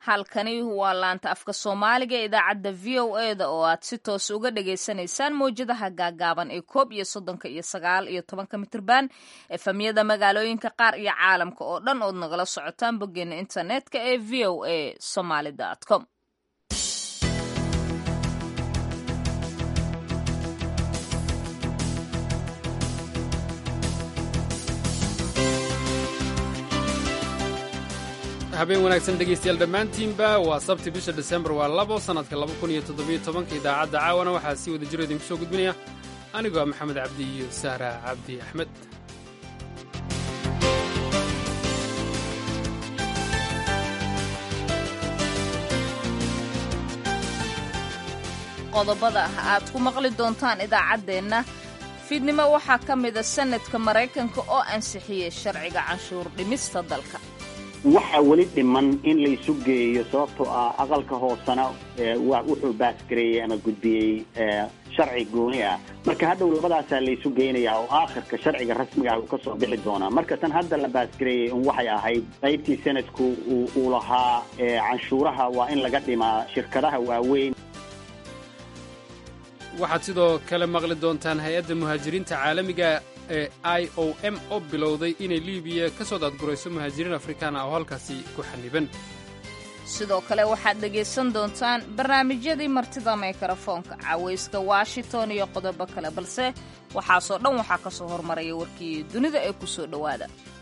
halkani waa laanta afka soomaaliga ee idaacadda v o e da oo aad si toos uga dhagaysanaysaan mawjadaha gaagaaban ee koob iyo soddonka iyo sagaal iyo tobanka mitirban efamyada magaalooyinka qaar iyo caalamka oo dhan ood nagala socotaan boggeena internetka ee v o a somaly com habeen wanaagsan dhegaystayaal dhammaantiinba waa sabti bisha desembar waa labo sannadka laba kun iyo toddobiyo tobanka idaacadda caawana waxaa sii wada jiro idinku soo gudbinaya anigoo ah maxamed cabdi iyo sahra cabdi axmed qodobada aad ku maqli doontaan idaacaddeenna fiidnimo waxaa ka mida sanadka maraykanka oo ansixiyey sharciga canshuur dhimista dalka waxaa weli dhiman in laysu geeyo sababtoo ah aqalka hoosena wuxuu baasgareeyey ama gudbiyey sharci gooni ah marka hadhow labadaasaa laysu geynayaa oo aakhirka sharciga rasmiga ah uu ka soo bixi doonaa marka tan hadda la baasgareeyey un waxay ahayd qaybtii sanadku uu lahaa canshuuraha waa in laga dhimaa shirkadaha waaweyn waxaad sidoo kale maqli doontaan hay-adda muhaajiriinta caalamiga ee i o m oo bilowday inay libiya ka soo daadgurayso muhaajiriin afrikaana oo halkaasi ku xaniban sidoo kale waxaad dhegaysan doontaan barnaamijyadii martida mikrafoonka cawayska washington iyo qodobo kale balse waxaasoo dhan waxaa ka soo hormaraya warkii dunida ee ku soo dhowaada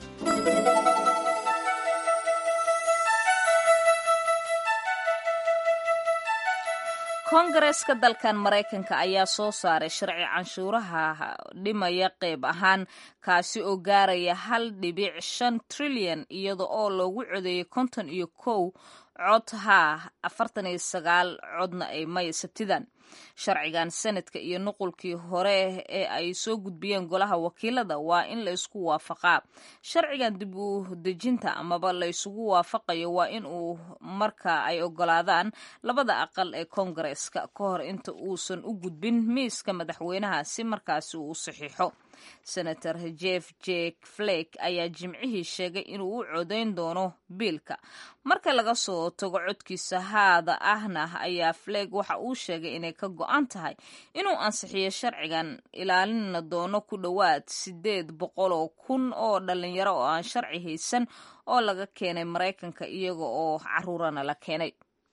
kongareeska dalkan maraykanka ayaa soo saaray sharci canshuuraha dhimaya qayb ahaan kaasi oo gaaraya hal dhibic shan trilyan iyada oo loogu codeeyey konton iyo kow cod haa afartan iyo sagaal codna ay maya sabtidan sharcigan sanadka iyo nuqulkii hore ee ay soo gudbiyeen golaha wakiilada waa in la isku waafaqaa sharcigan dib u dejinta amaba la isugu waafaqayo waa in uu marka ay ogolaadaan labada aqal ee koongareeska ka hor inta uusan u gudbin miiska madaxweynaha si markaasi uu u saxiixo senator jeff jek flake ayaa jimcihii sheegay inuu u codayn doono biilka marka laga soo tago codkiisa haada ahna ayaa flake waxa uu sheegay inay ka go-an tahay inuu ansixiyo sharcigan ilaalina doono ku dhowaad siddeed boqoloo kun oo dhalinyaro oo aan sharci haysan oo laga keenay maraykanka iyaga oo caruurana la keenay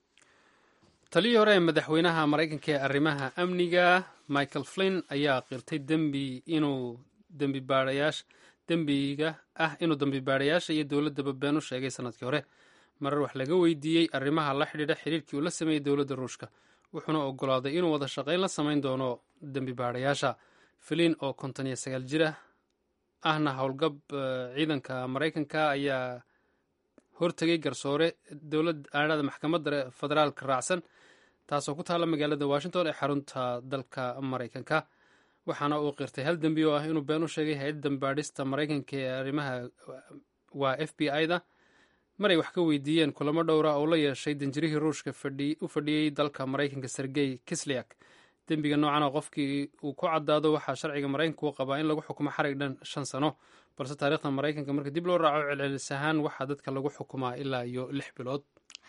taliyii hore ee madaxweynaha maraykanka ee arrimaha amniga michael flinn ayaa qirtay dembi inuu dembibaarayaasha dembiga ah inuu dembibaarayaasha iyo dowladdaba been u sheegay sanadkii hore marar wax laga weydiiyey arrimaha la xidhiidha xiriirkii uu la sameeyey dowladda ruushka wuxuuna ogolaaday inuu wada shaqayn la samayn doono dembibaarayaasha flin oo konton iyo sagaal jir ah ahna howlgab ciidanka maraykanka ayaa hortegay garsoore dowlad aanada maxkamadda federaalka raacsan taasoo ku taalla magaalada washington ee xarunta dalka maraykanka waxaana uu qirtay hal dembi oo ah inuu been u sheegay hay-adda dambaadhista maraykanka ee arrimaha waa f b i da maray wax ka weydiiyeen kulamo dhowra oo la yeeshay danjirihii ruushka u fadhiyey dalka maraykanka sergey kisliak dembiga noocan oo qofkii uu ku caddaado waxaa sharciga maraykanka uu qabaa in lagu xukumo xarig dhan shan sano balse taariikhda maraykanka marka dib loo raaco celcelis ahaan waxaa dadka lagu xukumaa ilaa iyo lix bilood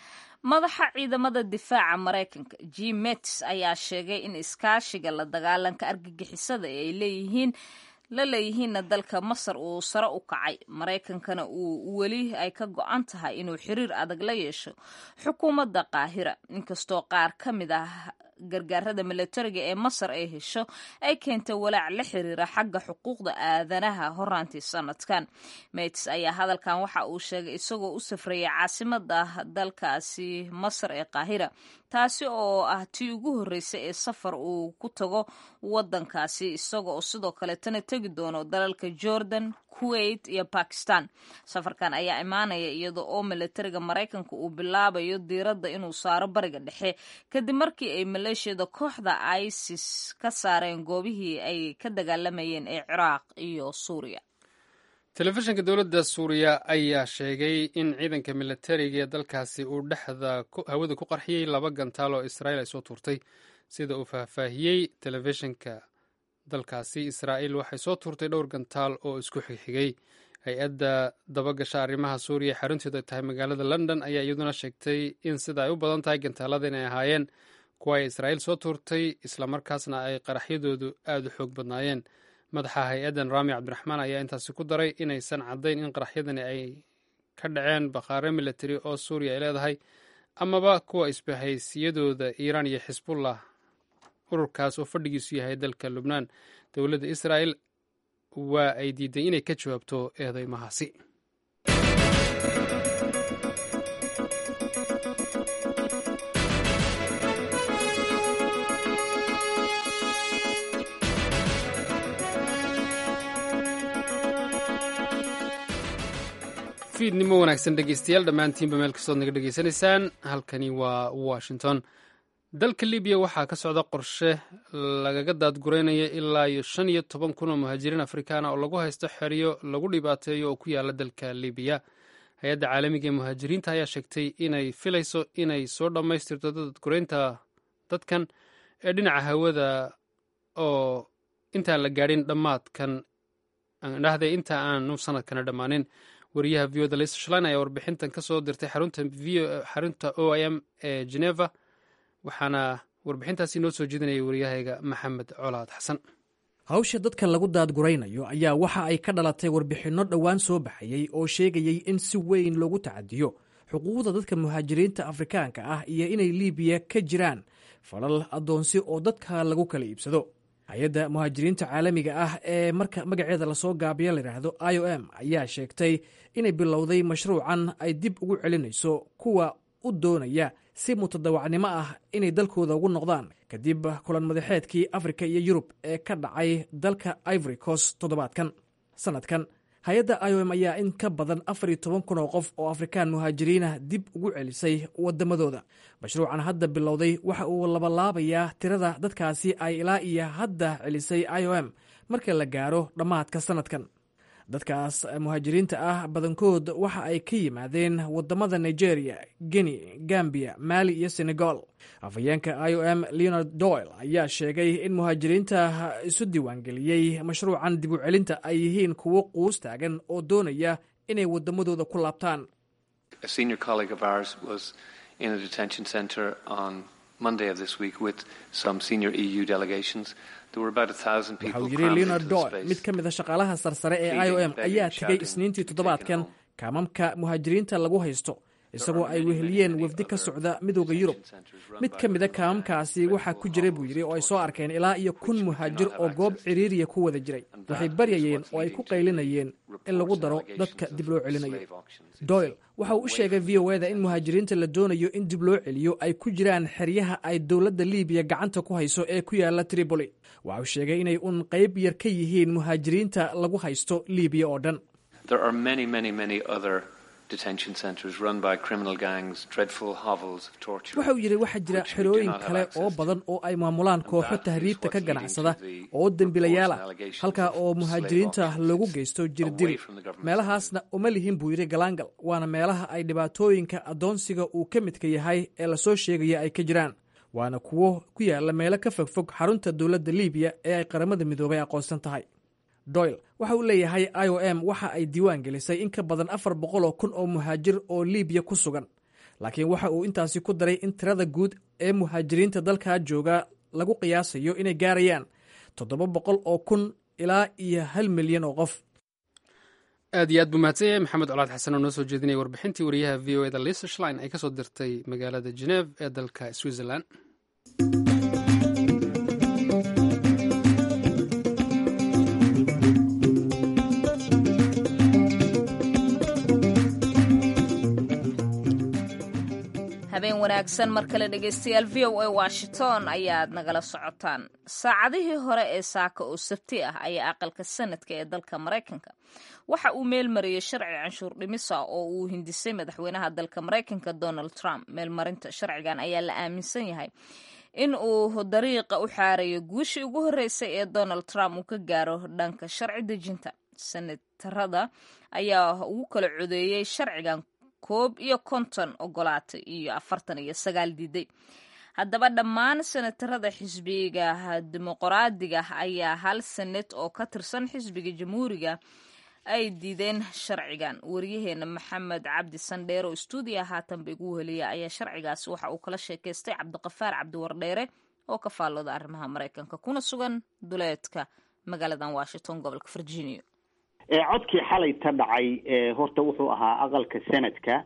madaxa ciidamada difaaca maraykanka jim mets ayaa sheegay in iskaashiga la dagaalanka argagixisada ee ay leeyihiin la leeyihiinna dalka masar uu sare u kacay maraykankana uu weli ay ka go-an tahay inuu xiriir adag la yeesho xukuumadda qaahira inkastoo qaar ka mid ah gargaarada milatariga ee masar ay hesho ay keentay walaac la xiriira xagga xuquuqda aadanaha horaantii sanadkan mets ayaa hadalkan waxa uu sheegay isagoo u safrayay caasimada dalkaasi masar ee qaahira taasi oo ah tii ugu horreysay ee safar uu ku tago waddankaasi isagoo sidoo kaletana tegi doono dalalka jordan kuwait iyo bakistan safarkan ayaa imaanaya iyada oo milatariga maraykanka uu bilaabayo diiradda inuu saaro bariga dhexe kadib markii ay maleeshiyada kooxda isis ka saareen goobihii ay ka dagaalamayeen ee ciraaq iyo suuriya telefishinka dowladda suuriya ayaa sheegay in ciidanka milatariga ee dalkaasi uu dhexda hawada ku qarxiyey laba gantaal oo israa'iil ay soo tuurtay sida uu faahfaahiyey telefishinka dalkaasi israa'iil waxay soo tuurtay dhowr gantaal oo isku xigxigay hay-adda dabagasha arrimaha suuriya xarunteedu ay tahay magaalada london ayaa iyaduna sheegtay in sida ay u badan tahay gantaalada inay ahaayeen kuwa ay israa'iil soo tuurtay islamarkaasna ay qaraxyadoodu aada u xoog badnaayeen madaxa hay-addan raami cabdiraxmaan ayaa intaasi ku daray inaysan caddayn in qaraxyadani ay ka dhaceen bakhaare military oo suuriya ay leedahay amaba kuwa isbahaysiyadooda iiraan iyo xisbullah ururkaas oo fadhigiisu yahay dalka lubnaan dowladda israa'el waa ay diiday inay ka jawaabto eedeymahaasi fiidnimo wanaagsan dhegeystayaal dhammaantiinba meel kastood naga dhegeysanaysaan halkani waa washington dalka libiya waxaa ka socda qorshe lagaga daadguraynaya ilaa iyo shan iyo toban kun oo muhaajiriin afrikaana oo lagu haysto xeryo lagu dhibaateeyo oo ku yaala dalka libiya hay-adda caalamiga ee muhaajiriinta ayaa sheegtay inay filayso inay soo dhammaystirto daadguraynta dadkan ee dhinaca hawada oo intaan la gaadhin dhammaadkan dhahday inta aanu sanadkana dhammaanin wariyaha v oda lisa shlan ayaa warbixintan ka soo dirtay xarunta o i m ee geneva waxaana warbixintaasi noo soo jeedinaya waryahayga maxamed colaad xasan hawsha dadkan lagu daadguraynayo ayaa waxa ay ka dhalatay warbixinno dhowaan soo baxayey oo sheegayey in si weyn loogu tacadiyo xuquuqda dadka muhaajiriinta afrikaanka ah iyo inay liibiya ka jiraan falal addoonsi oo dadka lagu kala iibsado hay-adda muhaajiriinta caalamiga ah ee marka magaceeda lasoo gaabiya layidhaahdo i o m ayaa sheegtay inay bilowday mashruucan ay dib ugu celinayso kuwa u doonaya si mutadawacnimo ah inay dalkooda ugu noqdaan kadib kulan madaxeedkii afrika iyo yurub ee ka dhacay dalka ivory coast toddobaadkan sanadkan hay-adda i o m ayaa in ka badan afar iyo toban kun oo qof oo afrikaan muhaajiriinah dib ugu celisay waddamadooda mashruucan hadda bilowday waxa uu labalaabayaa tirada dadkaasi ay ilaa iyo hadda celisay i o m marka la gaaro dhammaadka sanadkan dadkaas muhaajiriinta ah badankood waxa ay ka yimaadeen waddamada nigeria guinea gambia mali iyo senegal afhayeenka i o m leonard doyle ayaa sheegay in muhaajiriinta isu diiwaangeliyey mashruucan dib u celinta ay yihiin kuwo quus taagan oo doonaya inay waddamadooda ku laabtaan waxauu yidhi leonard doyle mid ka mid a shaqaalaha sarsare ee i o m ayaa tegey isniintii toddobaadkan kaamamka muhaajiriinta lagu haysto isagoo ay weheliyeen wafdi ka socda midooda yurub mid ka mida kaamamkaasi waxaa ku jira buu yidhi oo ay soo arkeen ilaa iyo kun muhaajir oo goob ciriiriya ku wada jiray waxay baryayeen oo ay ku qaylinayeen in lagu daro dadka dib loo celinayo doyle waxa uu u sheegay v o eda in muhaajiriinta la doonayo in dib loo celiyo ay ku jiraan xeryaha ay dowladda liibiya gacanta ku hayso ee ku yaala tripoli waxa uu sheegay inay un qayb yar ka yihiin muhaajiriinta lagu haysto liibiya oo dhan waxa uu yidhi waxaa jira xerooyin kale oo badan oo ay maamulaan kooxo tahriibta ka ganacsada oo dembilayaal ah halkaa oo muhaajiriinta lagu geysto jirdiri meelahaasna uma lihin buu yidhi galaangal waana meelaha ay dhibaatooyinka addoonsiga uu ka midka yahay ee lasoo sheegaya ay ka jiraan waana kuwo ku yaala meelo ka fogfog xarunta dowladda liibiya ee ay qaramada midoobay aqoonsan tahay doyle waxa uu leeyahay i o m waxa ay diiwaan gelisay in ka badan afar boqol oo kun oo muhaajir oo liibiya ku sugan laakiin waxa uu intaasi ku daray in tirada guud ee muhaajiriinta dalkaa jooga lagu qiyaasayo inay gaarayaan toddoba boqol oo kun ilaa iyo hal milyan oo qof aad iyo aad buu mahadsan yahay maxamed colaad xasan oo noo soo jeedinaya warbixintii wariyaha v o eda lisa shlein ay ka soo dirtay magaalada geneeve ee dalka switzerland habeen wanaagsan mar kale dhegaystayaal v o a washington ayaad nagala socotaan saacadihii hore ee saaka oo sabti ah ayaa aqalka sanadka ee dalka maraykanka waxa uu meelmariyey sharci canshuur dhimisa oo uu hindisay madaxweynaha dalka maraykanka donald trump meelmarinta sharcigan ayaa la aaminsan yahay in uu dariiqa u xaarayo guushii ugu horreysay ee donald trump uu ka gaaro dhanka sharci dejinta senatarada ayaa ugu kala codeeyey sharcigan koob iyo konton ogolaatay iyo afartan iyo sagaal diiday haddaba dhammaan senatarada xisbiga dimuqraadiga ayaa hal senet oo ka tirsan xisbiga jamhuuriga ay diideen sharcigan waryaheena maxamed cabdi sandheer oo stuudiya haatanba igu heliya ayaa sharcigaasi waxa uu kala sheekaystay cabdiqafaar cabdiwardheere oo ka faallooda arrimaha maraykanka kuna sugan duleedka magaaladan washington gobolka virginia codkii xalay ta dhacay horta wuxuu ahaa aqalka senadka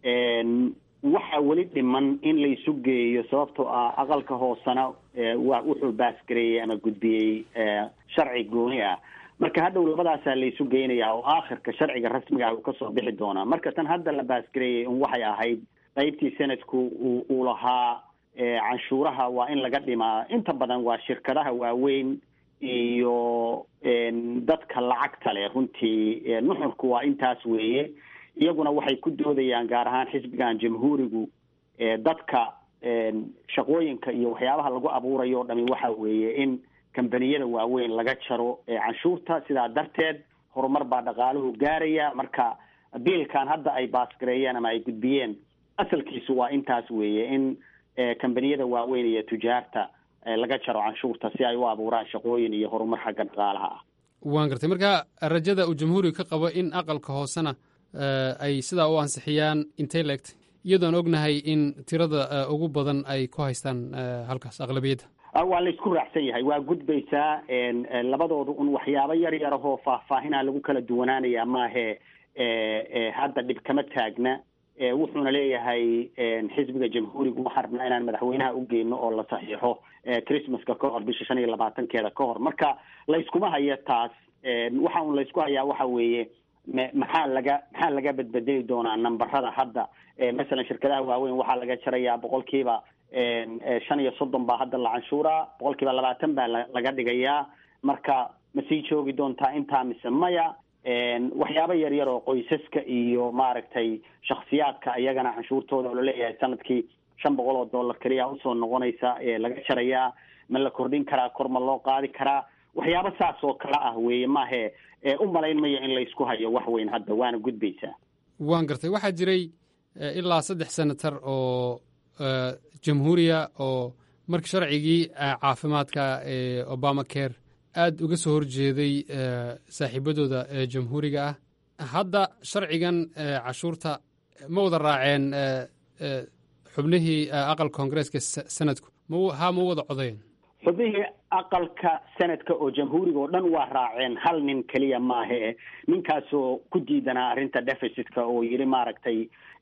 waxaa weli dhiman in laysu geeyo sababtoo ah aqalka hoosena wa wuxuu baasgareeyey ama gudbiyey sharci gooni ah marka hadhow labadaasaa laysu geynayaa oo aakhirka sharciga rasmiga ah uu kasoo bixi doonaa marka tan hadda la baasgareeyey un waxay ahayd qaybtii senadku uu uu lahaa canshuuraha waa in laga dhimaa inta badan waa shirkadaha waaweyn iyo dadka lacagta leh runtii nuxurku waa intaas weeye iyaguna waxay ku doodayaan gaar ahaan xisbigan jamhuurigu dadka shaqooyinka iyo waxyaabaha lagu abuurayo o dhami waxa weeye in kambaniyada waaweyn laga jaro canshuurta sidaa darteed horumar baa dhaqaaluhu gaaraya marka biilkan hadda ay baasgareeyeen ama ay gudbiyeen asalkiisu waa intaas weeye in kambaniyada waaweyn iyo tujaarta laga jaro canshuurta si ay u abuuraan shaqooyin iyo horumar xagga dhaqaalaha ah waan gartay marka rajada uu jamhuuriga ka qabo in aqalka hoosena ay sidaa u ansixiyaan intay leegtay iyadoon ognahay in tirada ugu badan ay ku haystaan halkaas aqlabiyadda waa la isku raacsan yahay waa gudbaysaa labadooda un waxyaabo yar yarahoo faahfaahinaa lagu kala duwanaanaya maahe hadda dhib kama taagna wuxuuna leeyahay xisbiga jamhuuriga waxaan rabnaa inaan madaxweynaha u geyno oo la saxiixo christmaska ka hor bisha shan iyo labaatankeeda ka hor marka layskuma hayo taas waxa un laysku hayaa waxa weeye maxaa laga maxaa laga badbedeli doonaa nambarada hadda masalan shirkadaha waaweyn waxaa laga jarayaa boqolkiiba shan iyo soddon baa hadda la canshuuraa boqolkiiba labaatan baa laga dhigayaa marka ma sii joogi doontaa intaa mise maya waxyaabo yar yar oo qoysaska iyo maaragtay shaksiyaadka iyagana canshuurtooda oo laleeyahay sanadkii shan boqol oo dollar keliya usoo noqonaysa laga jarayaa ma la kordhin karaa kor ma loo qaadi karaa waxyaabo saas oo kale ah weeye maahe u malayn mayo in laysku hayo wax weyn hadda waana gudbaysaa waan gartay waxaa jiray ilaa saddex senatar oo jamhuuriya oo marka sharcigii caafimaadka ee obama care aad uga soo horjeeday saaxiibadooda jamhuuriga ah hadda sharcigan cashuurta ma wada raaceen xubnihii aqalka koongareeska sanadku ha ma wada codeen xubnihii aqalka senadka oo jamhuuriga oo dhan waa raaceen hal nin keliya maahe ninkaasoo ku diidanaa arrinta deficitka oo yidhi maaragtay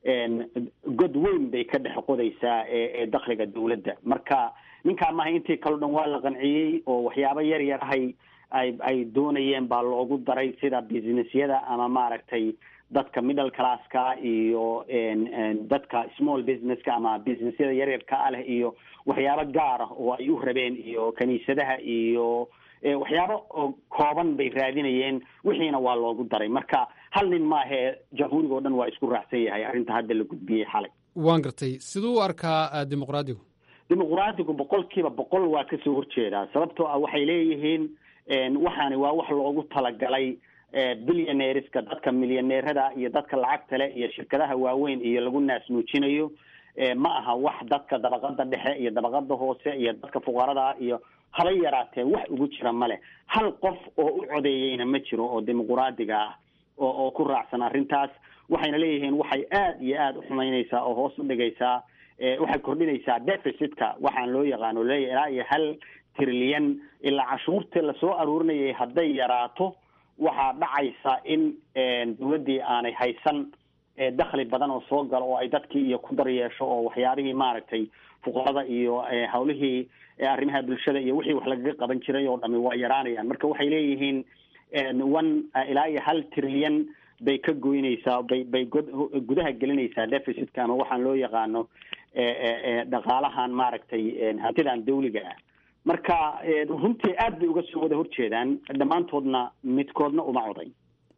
god weyn bay ka dhex qodaysaa ee dakliga dawladda marka ninkaa maaha intii kaleo dhan waa la qanciyey oo waxyaabo yar yar ahay ay ay doonayeen baa loogu daray sida businessyada ama maaragtay dadka middle classka iyo dadka small businesska ama businessyada yaryarka ah leh iyo waxyaabo gaar ah oo ay u rabeen iyo kiniisadaha iyo waxyaabo oo kooban bay raadinayeen wixiina waa loogu daray marka hal nin maahee jamhuuriga o dhan waa isku raacsan yahay arrinta hadda la gudbiyey xalay waan gartay siduu u arkaa dimuqraadigu dimuqraadigu boqolkiiba boqol waa kasoo horjeedaa sababtoo ah waxay leeyihiin waxaani waa wax loogu talagalay billionareska dadka milyaneerada iyo dadka lacagta leh iyo shirkadaha waaweyn iyo lagu naasnuujinayo ma aha wax dadka dabaqada dhexe iyo dabaqada hoose iyo dadka fuqarada iyo haba yaraatee wax ugu jira male hal qof oo u codeeyeyna ma jiro oo dimuqraadiga ah oo oo ku raacsan arrintaas waxayna leeyihiin waxay aad iyo aada u xumaynaysaa oo hoos u dhigaysaa waxay kordhinaysaa deficitka waxaan loo yaqaano leeyahy ilaa iyo hal trilyan ilaa cashuurtii lasoo aruurinayay hadday yaraato waxaa dhacaysa in dawladdii aanay haysan dakhli badan oo soo galo oo ay dadkii iyo ku dar yeesho oo waxyaabihii maaragtay fuqarada iyo hawlihii arrimaha bulshada iyo wixii wax lagaga qaban jiray oo dhami waa yaraanayaan marka waxay leeyihiin one ilaa iyo hal trilyan bay ka goynaysaa bay bay god gudaha gelinaysaa deficitka ama waxaan loo yaqaano dhaqaalahan maaragtay hantidan dawliga ah marka runtii aad bay uga soo wada horjeedaan dhammaantoodna midkoodna uma coday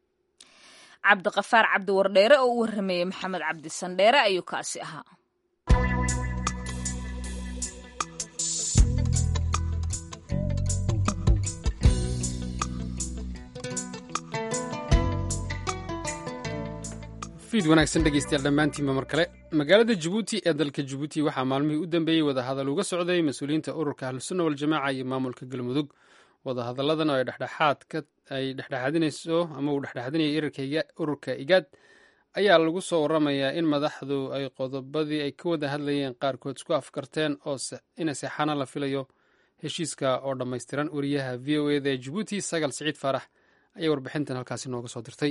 cabdiqafaar cabdi wardheere oo u warrameeyey maxamed cabdi sandheere ayuu kaasi ahaa fiid wanaagsan dhegeystayaal dhammaantiinba mar kale magaalada jabuuti ee dalka jabuuti waxaa maalmihii u dambeeyey wadahadal uga socday mas-uuliyiinta ururka ahlusunna waljamaaca iyo maamulka galmudug wadahadalladan oo ay dhexdhexaad ay dhexdhexaadinayso ama uu dhexdhexaadinaya ururka igaad ayaa lagu soo waramayaa in madaxdu ay qodobadii ay ka wada hadlayeen qaarkood isku afkarteen oo ina seexana la filayo heshiiska oo dhammaystiran wariyaha v o eda ee jabuuti sagal siciid faarax ayaa warbixintan halkaasi nooga soo dirtay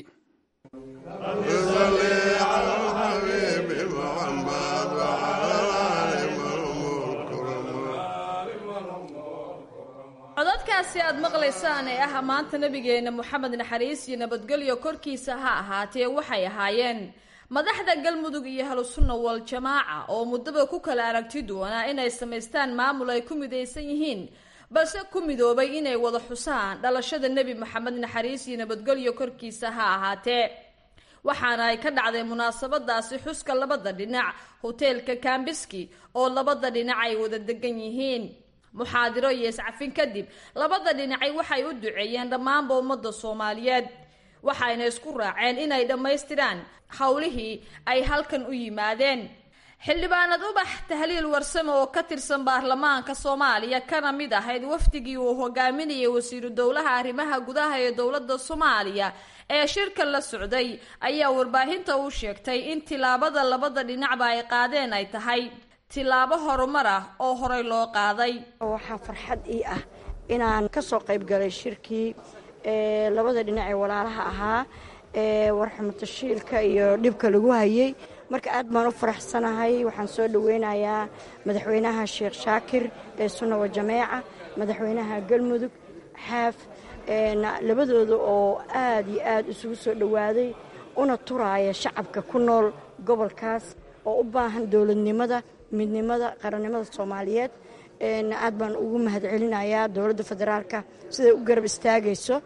codadkaasi aad maqlaysaan ee ah maanta nabigeenna moxamed naxariis iyo nabadgelyo korkiisa ha ahaatee waxay ahaayeen madaxda galmudug iyo halusunna wal jamaaca oo muddaba ku kala aragti doonaa inay samaystaan maamul ay ku midaysan yihiin balse ku midoobay inay wada xusaan dhalashada nebi moxamed naxariis iyo nabadgelyo korkiisa ha ahaatee waxaana ay ka dhacday munaasabadaasi xuska labada dhinac hoteelka kambiski oo labada dhinac ay wada degan yihiin muxaadiro iyo iscafin kadib labada dhinacay waxay u duceeyeen dhammaanba ummadda soomaaliyeed waxayna isku raaceen inay dhammaystiraan howlihii ay halkan u yimaadeen xildhibaanad ubax tahliil warsame oo ka tirsan baarlamaanka soomaaliya kana mid ahayd wafdigii uu hogaaminayay wasiiru dowlaha arrimaha gudaha ee dowladda soomaaliya ee shirka la socday ayaa warbaahinta u sheegtay in tilaabada labada dhinacba ay qaadeen ay tahay tilaabo horumar ah oo horey loo qaaday waxaa farxad ii ah inaan ka soo qayb galay shirkii labada dhinac ee walaalaha ahaa ee warxumatashiilka iyo dhibka lagu hayay marka aad baan u faraxsanahay waxaan soo dhoweynayaa madaxweynaha sheekh shaakir ee sunna wa jameeca madaxweynaha galmudug xaaf labadooda oo aad iyo aad isugu soo dhowaaday una turaaya shacabka ku nool gobolkaas oo u baahan dowladnimada midnimada qarannimada soomaaliyeed aad baan ugu mahadcelinayaa dowladda federaalka siday u garab istaagayso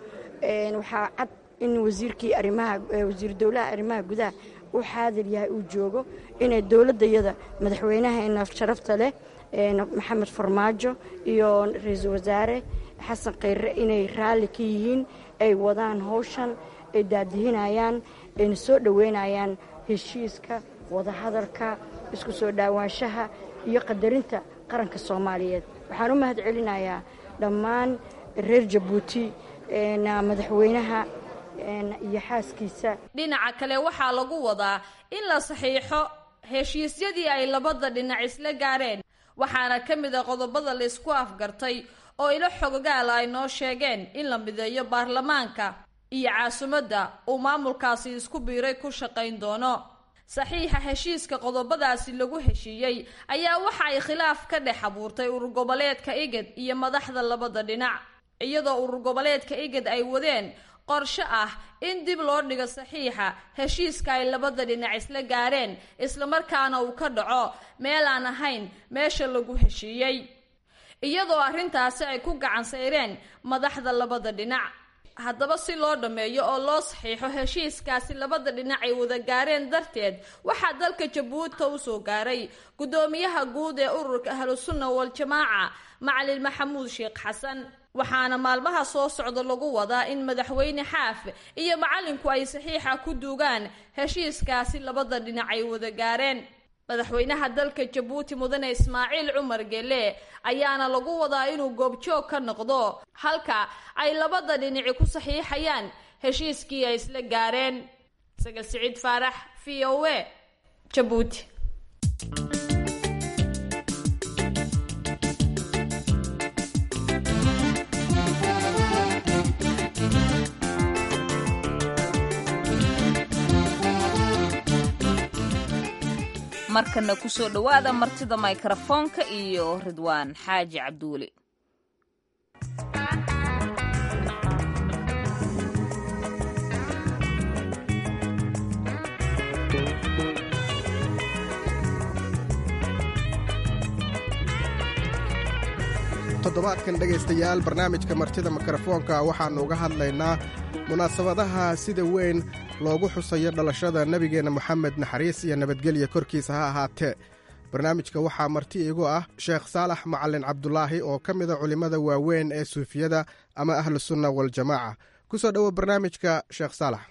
waxaa cad in wasiirkii arimaha wasiir dowlaha arrimaha gudaha uu xaadir yahay uu joogo inay dowladdayada madaxweynaheena sharafta leh maxamed farmaajo iyo ra-iisul wasaare xasan khayre inay raalli ka yihiin ay wadaan howshan ay daadihinayaan ayna soo dhoweynayaan heshiiska wadahadalka isku soo dhaawaanshaha iyo qadarinta qaranka soomaaliyeed waxaan u mahad celinayaa dhammaan reer jabuuti madaxweynaha iyo xaaskiisa dhinaca kale waxaa lagu wadaa in la saxiixo heshiisyadii ay labada dhinac isla gaareen waxaana ka mid a qodobada laysku afgartay oo ilo xogogaala ay noo sheegeen in la mideeyo baarlamaanka iyo caasimadda uu maamulkaasi isku biiray ku shaqayn doono saxiixa heshiiska qodobadaasi lagu heshiiyey ayaa waxa ay khilaaf ka dhex abuurtay urur goboleedka igad iyo madaxda labada dhinac iyadoo urur goboleedka igad ay wadeen qorshe ah in dib loo dhigo saxiixa heshiiska ay labada dhinac isla gaareen islamarkaana uu ka dhaco meel aan ahayn meesha lagu heshiiyey iyadoo arrintaasi ay ku gacan sayreen madaxda labada dhinac haddaba si loo dhammeeyo oo loo saxiixo heshiiskaasi labada dhinac ay wada gaareen darteed waxaa dalka jabuuti u soo gaaray guddoomiyaha guud ee ururka ahlusunna wal-jamaaca macalin maxamuud sheekh xasan waxaana maalmaha soo socda lagu wadaa in madaxweyne xaaf iyo macalinku ay saxiixa ku duugaan heshiiskaasi labada dhinac ay wada gaareen madaxweynaha dalka jabuuti mudane ismaaciil cumar gele ayaana lagu wadaa inuu goobjoog ka noqdo halka ay labada dhinaci ku saxiixayaan heshiiskii ay isla gaareen sagal siciid faarax v o a jabuuti markana kusoo dhowaada martida mikrofoonka iyo ridwaan xaaji cabduuli toddobaadkan dhegaystayaal barnaamijka martida mikrofoonka waxaannu uga hadlaynaa munaasabadaha sida weyn loogu xusayo dhalashada nebigeenna moxamed naxariis iyo nabadgelya korkiisa ha ahaatee barnaamijka waxaa marti iigu ah sheekh saalax macalin cabdulaahi oo ka mida culimmada waaweyn ee suufiyada ama ahlusunna waljamaaca ku soo dhowo barnaamijka sheekh saalax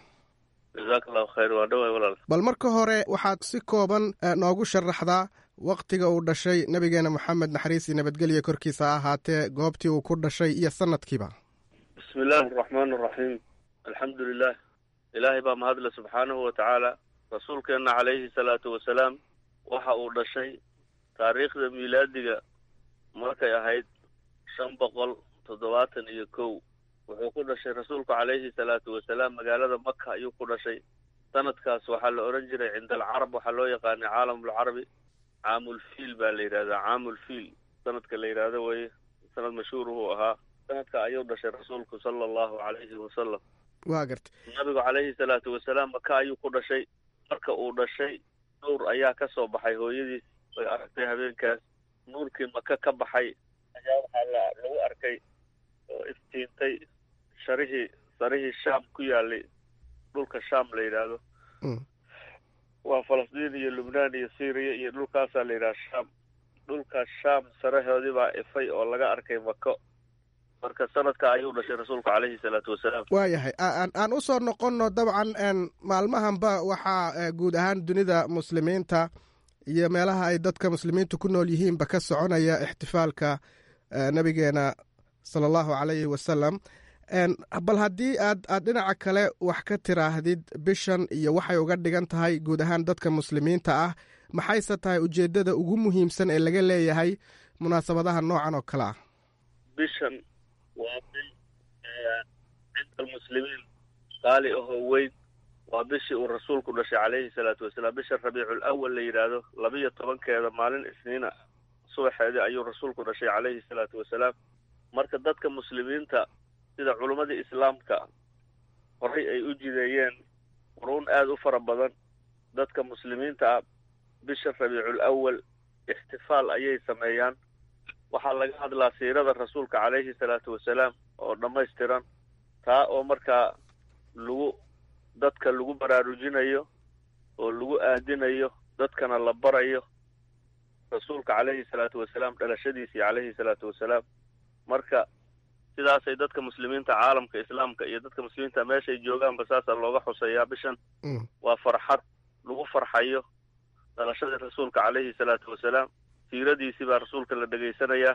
bal marka hore waxaad si kooban noogu sharaxdaa wakhtiga uu dhashay nebigeenna moxamed naxariis iyo nabadgelya korkiisa ha ahaatee goobtii uu ku dhashay iyo sanadkiiba bismi bismi illaahi araxmaan araxiim alxamdu lilah ilaahay baa mahadle subxaanahu wa tacaala rasuulkeenna calayhi salaatu wasalaam waxa uu dhashay taariikhda miilaadiga markay ahayd shan boqol toddobaatan iyo kow wuxuu ku dhashay rasuulku calayhi salaatu wasalaam magaalada maka ayuu ku dhashay sanadkaas waxaa la odhan jiray cinda alcarab waxaa loo yaqaanay caalamulcarabi caamulfiil baa la yidhahdaa caamulfiil sanadka la yidhaahdo weye sanad mashhuur uu ahaa sanadka ayuu dhashay rasuulku sala allahu calayhi wasalam waa garta nabigu calayhi salaatu wasalaam maka ayuu ku dhashay marka uu dhashay nuur ayaa ka soo baxay hooyadiis way aragtay habeenkaas nuurkii maka ka baxay ayaa waxaa la lagu arkay oo iftiintay sharihii sarihii shaam ku yaalay dhulka shaam la yidhaahdo waa falastiin iyo lubnaan iyo syriya iyo dhulkaasaa la yidhaha shaam dhulka shaam sarahoodii baa ifay oo laga arkay mako marka sanadka ayuu dhashay rasuulku calayhi salaatu wasalaam waayahay aan u soo noqonno dabcan maalmahanba waxaa guud ahaan dunida muslimiinta iyo meelaha ay dadka muslimiintu ku nool yihiinba ka soconaya ixtifaalka nabigeena sala allahu calayhi wasalam bal haddii aad aad dhinaca kale wax ka tiraahdid bishan iyo waxay uga dhigan tahay guud ahaan dadka muslimiinta ah maxayse tahay ujeeddada ugu muhiimsan ee laga leeyahay munaasabadaha noocan oo kale ah bishan waa bil cinda almuslimiin qaali ahoo weyn waa bishii uu rasuulku dhashay calayhi salaatu wasalaam bisha rabiicul awal la yidhaahdo labiyo tobankeeda maalin isniina subaxeedii ayuu rasuulku dhashay calayhi salaatu wasalaam marka dadka muslimiinta sida culummadii islaamka horay ay u jideeyeen quruun aada u fara badan dadka muslimiinta ah bisha rabiicul awal ixtifaal ayay sameeyaan waxaa laga hadlaa siirada rasuulka calayhi salaatu wasalaam oo dhammaystiran taa oo markaa lagu dadka lagu baraarujinayo oo lagu aadinayo dadkana la barayo rasuulka calayhi salaatu wasalaam dhalashadiisii calayhi salaatu wasalaam marka sidaasay dadka muslimiinta caalamka islaamka iyo dadka muslimiinta meeshay joogaanba saasaa looga xuseeyaa bishan waa farxad lagu farxayo dhalashadii rasuulka calayhi salaatu wasalaam siiradiisii baa rasuulka la dhegaysanayaa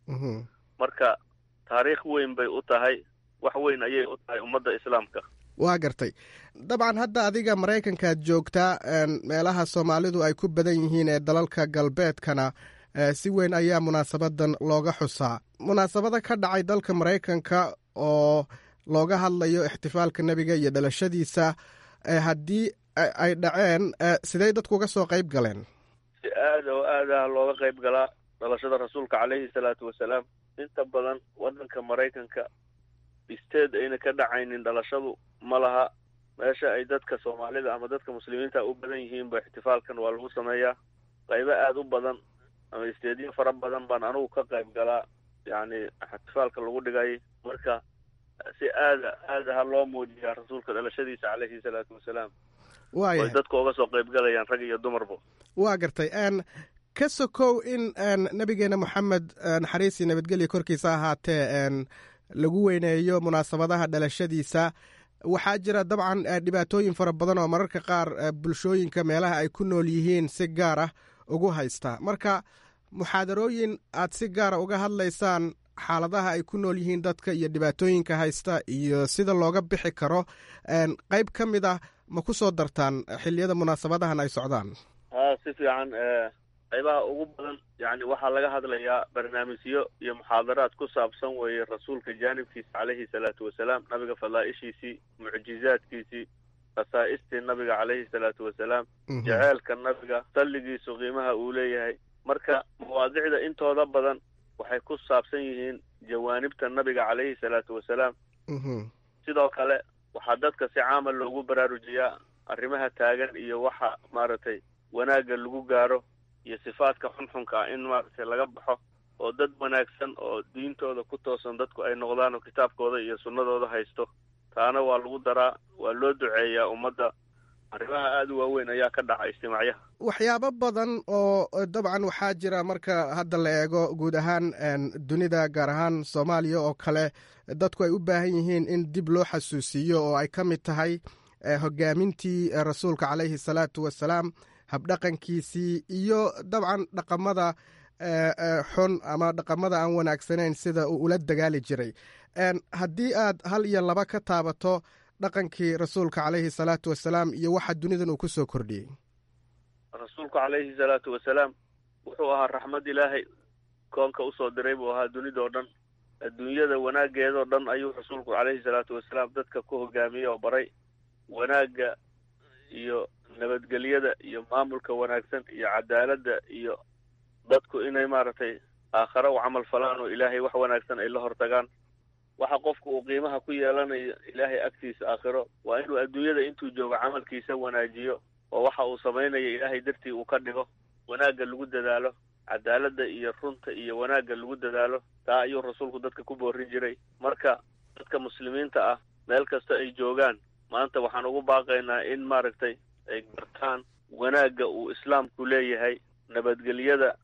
marka taariikh weyn bay u tahay wax weyn ayay u tahay ummadda islaamka waa gartay dabcan hadda adiga maraykankaad joogtaa meelaha soomaalidu ay ku badan yihiin ee dalalka galbeedkana si weyn ayaa munaasabadan looga xusaa munaasabada ka dhacay dalka maraykanka oo looga hadlayo ixtifaalka nebiga iyo dhalashadiisa haddii ay dhaceen sidey dadku uga soo qayb galeen si aada oo aadaha looga qayb galaa dhalashada rasuulka calayhi salaatu wasalaam inta badan waddanka maraykanka isteed ayna ka dhacaynin dhalashadu ma laha meesha ay dadka soomaalida ama dadka muslimiinta u badan yihiinba ixtifaalkan waa lagu sameeyaa qaybo aada u badan ama isteedyo fara badan baan anugu ka qayb galaa yacni ixtifaalka lagu dhigay marka si aada aada ha loo muujiyaa rasuulka dhalashadiisa calayhi salaatu wasalaam way dadka uga soo qayb galayaan rag iyo dumarba waa gartay ka sokow in nabigeena moxamed naxariis iyo nabadgelya korkiisa ahaatee lagu weyneeyo munaasabadaha dhalashadiisa waxaa jira dabcan dhibaatooyin fara badan oo mararka qaar bulshooyinka meelaha ay ku nool yihiin si gaar ah ugu haysta marka muxaadarooyin aad si gaara uga hadlaysaan xaaladaha ay ku nool yihiin dadka iyo dhibaatooyinka haysta iyo sida looga bixi karo qayb ka mid ah ma ku soo dartaan xilliyada munaasabadahan ay socdaan ha si fiican qaybaha ugu badan yani waxaa laga hadlayaa barnaamijyo iyo muxaadaraad ku saabsan weeye rasuulka jaanibkiisa calayhi salaatu wasalaam nabiga fadlaa-ishiisii mucjizaadkiisii khasaa'istii nabiga calayhi salaatu wasalaam jaceelka nabiga salligiisu qiimaha uu leeyahay marka mawaadicda intooda badan waxay ku saabsan yihiin jawaanibta nabiga calayhi salaatu wasalaam sidoo kale waxaa dadka si caama loogu baraarujiyaa arrimaha taagan iyo waxa maaragtay wanaagga lagu gaaro iyo sifaadka xunxunka ah in maaragtay laga baxo oo dad wanaagsan oo diintooda ku toosan dadku ay noqdaan oo kitaabkooda iyo sunnadooda haysto taana waa lagu daraa waa loo duceeyaa ummadda arrimaha aada u waaweyn ayaa ka dhaca ijtimaacyaha waxyaabo badan oo dabcan waxaa jira marka hadda la eego guud ahaan dunida gaar ahaan soomaaliya oo kale dadku ay u baahan yihiin in dib loo xasuusiiyo oo ay ka mid tahay hogaamintii rasuulka calayhi salaatu wasalaam habdhaqankiisii iyo dabcan dhaqamada xun ama dhaqamada aan wanaagsanayn sida uu ula dagaali jiray haddii aad hal iyo laba ka taabato dhaqankii rasuulka caleyhi salaatu wasalaam iyo waxa dunidan uu ku soo kordhiyey rasuulku calayhi salaatu wasalaam wuxuu ahaa raxmad ilaahay koonka usoo diray buu ahaa dunidao dhan adduunyada wanaaggeedoo dhan ayuu rasuulku calayhi salaatu wasalaam dadka ku hogaamiyey oo baray wanaagga iyo nabadgelyada iyo maamulka wanaagsan iyo cadaaladda iyo dadku inay maaragtay aakhare u camal falaan oo ilaahay wax wanaagsan ay la hortagaan waxa qofku uu qiimaha ku yeelanayo ilaahay agtiisa aakhiro waa inuu adduunyada intuu joogo camalkiisa wanaajiyo oo waxa uu samaynayo ilaahay dartii uu ka dhigo wanaagga lagu dadaalo cadaaladda iyo runta iyo wanaagga lagu dadaalo taa ayuu rasuulku dadka ku boorin jiray marka dadka muslimiinta ah meel kasta ay joogaan maanta waxaan ugu baaqaynaa in maaragtay ay gartaan wanaagga uu islaamku leeyahay nabadgelyada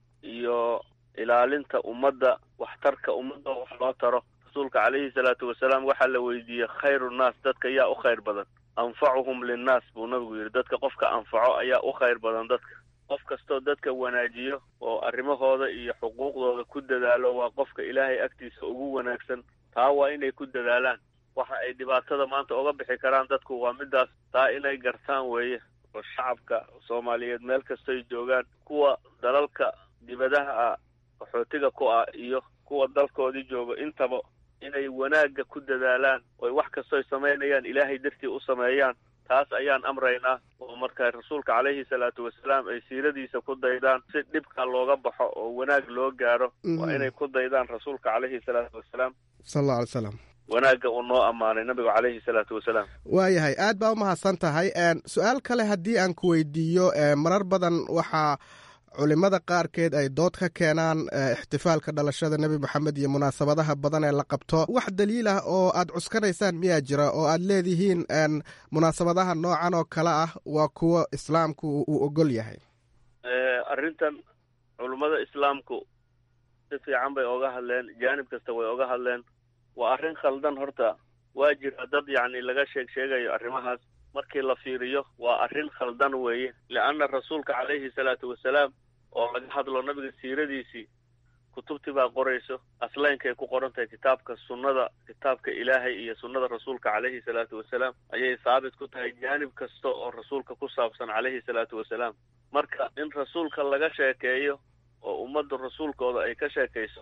iyo ilaalinta ummadda waxtarka ummadda wax loo taro rasuulka calayhi salaatu wasalaam waxaa la weydiiyey khayru nnaas dadka yaa u khayr badan anfacuhum linnaas buu nabigu yidhi dadka qofka anfaco ayaa u khayr badan dadka qof kastoo dadka wanaajiyo oo arrimahooda iyo xuquuqdooda ku dadaalo waa qofka ilaahay agtiisa ugu wanaagsan taa waa inay ku dadaalaan waxa ay dhibaatada maanta uga bixi karaan dadku waa midaas taa inay gartaan weeye oo shacabka soomaaliyeed meel kastoy joogaan kuwa dalalka dibadaha ah qaxootiga ku ah iyo kuwa dalkoodii jooga intaba inay wanaagga ku dadaalaan oy wax kastoy samaynayaan ilaahay dartii u sameeyaan taas ayaan amraynaa oo marka rasuulka calayhi salaatu wasalaam ay siiradiisa ku daydaan si dhibka looga baxo oo wanaag loo gaaro waa inay ku daydaan rasuulka calayhi salaatu wasalaam sal alla alay slam wanaagga uu noo ammaanay nabigu calayhi salaatu wasalaam waayahay aad baa u mahadsan tahay su-aal kale haddii aan ku weydiiyo marar badan waxaa culimada qaarkeed ay dood ka keenaan ixtifaalka dhalashada nebi moxamed iyo munaasabadaha badan ee la qabto wax daliil ah oo aad cuskanaysaan miyaa jira oo aad leedihiin munaasabadaha noocan oo kale ah waa kuwo islaamku uu ogol yahay arrintan culummada islaamku si fiican bay oga hadleen jaanib kasta way oga hadleen waa arrin khaldan horta waa jira dad yacni laga sheeg sheegayo arrimahaas markii la fiiriyo waa arrin khaldan weeye leanna rasuulka calayhi salaatu wasalaam oo laga hadlo nabiga siiradiisii kutubtii baa qorayso asleynkay ku qoran tahay kitaabka sunnada kitaabka ilaahay iyo sunnada rasuulka calayhi salaatu wasalaam ayay saabit ku tahay jaanib kasta oo rasuulka ku saabsan calayhi salaatu wasalaam marka in rasuulka laga sheekeeyo oo ummadda rasuulkooda ay ka sheekayso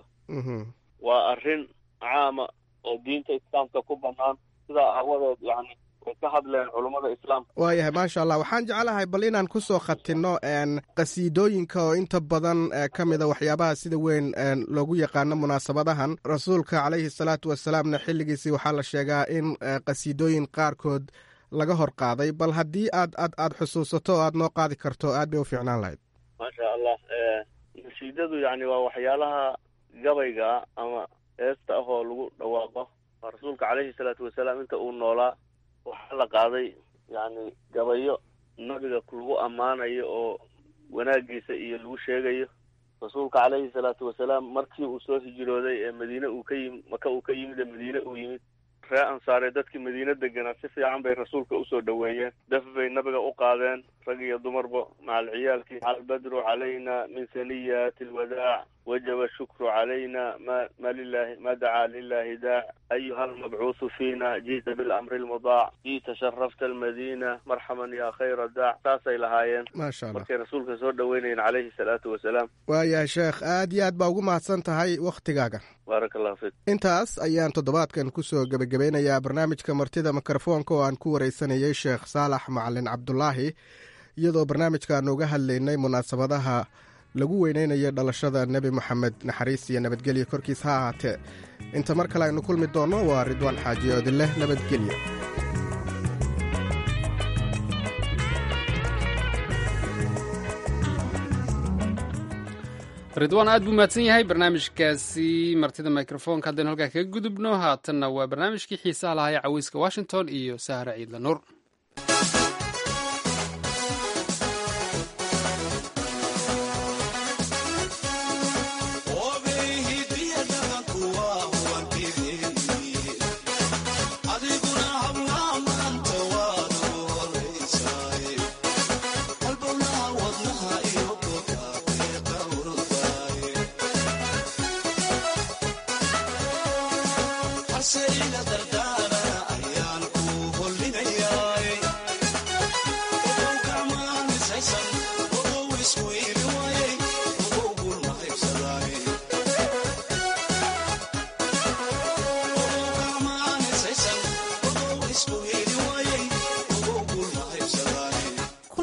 waa arrin caama oo diinta islaamka ku bannaan sidaa aawadeed yacni way ka hadleen culummada islaamka waayahay maasha allah waxaan jeclahay bal inaan ku soo khatinno qasiidooyinka oo inta badan ka mida waxyaabaha sida weyn loogu yaqaano munaasabadahan rasuulka calayhi salaatu wasalaamna xilligiisii waxaa la sheegaa in qasiidooyin qaarkood laga hor qaaday bal haddii aad aad aad xusuusato oo aad noo qaadi karto aad bay u fiicnaan lahayd maasha allah nasiidadu yacni waa waxyaalaha gabayga ah ama heesta ah oo lagu dhawaaqo rasuulka calayhi salaatu wasalaam inta uu noolaa waxaa la qaaday yacni gabayo nabiga lagu ammaanayo oo wanaagiisa iyo lagu sheegayo rasuulka calayhi salaatu wasalaam markii uu soo hijrooday ee madiine uu ka yimi maka uu ka yimid ee madiine uu yimid ree ansaaree dadkii madiine deganaa si fiican bay rasuulka usoo dhoweeyeen daf bay nabiga u qaadeen rag iyo dumarba macal ciyaalkii albadru calayna min saniyati alwadaac wajaba shukru calayna ma ma lilahi ma dacaa lilahi daac ayuha almabcuusu fiina ji'ta bilamri almudaac ji'ta sharafta almadiina marxaban ya khayra daac saasay lahaayeen maasha allah markay rasuulka soo dhoweynayeen calayhi salaatu wasalaam waayahay sheekh aad iyo aad baa ugu mahadsan tahay wakhtigaaga baaraka allahu fiik intaas ayaan toddobaadkan kusoo gebagabeynayaa barnaamijka martida mikrofoonka oo aan ku wareysanayey sheekh saalax macalin cabdulaahi iyadoo barnaamijkaan uga hadlaynay munaasabadaha lagu weyneynayo dhalashada nebi moxamed naxariis iyo nabadgelyo korkiis ha ahaatee inta mar kale aynu kulmi doonno waa ridwaan xaaji oodileh nabadgelyo ridwaan aad buu mahadsan yahay barnaamijkaasi martida microfoonka haddaynu halkaa kaga gudubno haatanna waa barnaamijkii xiisaha lahaa ee caweyska washington iyo sahra ciidla nuur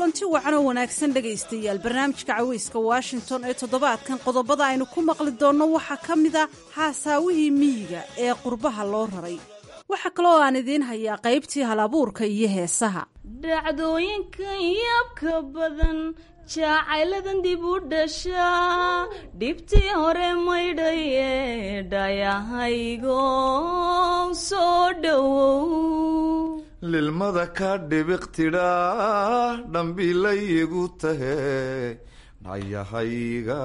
kulanti wacan oo wanaagsan dhegaystayaal barnaamijka caweyska washington ee toddobaadkan qodobada aynu ku maqli doonno waxaa ka mid a haasaawihii miyiga ee qurbaha loo raray waxaa kaloo aan idiin hayaa qaybtii halabuurka iyo heesaha dhacdooyinkan yaabka badan jacayladan dib u dhashaa dhibtii hore maydhaye dhayahaygo soo dhowow lilmada ka dhibiq tidhaa dhambiilayigu tahe dhayahayga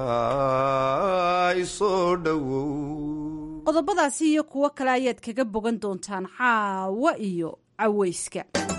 isoo dhowow qodobadaasi iyo kuwo kale ayaad kaga bogan doontaan caawa iyo caweyska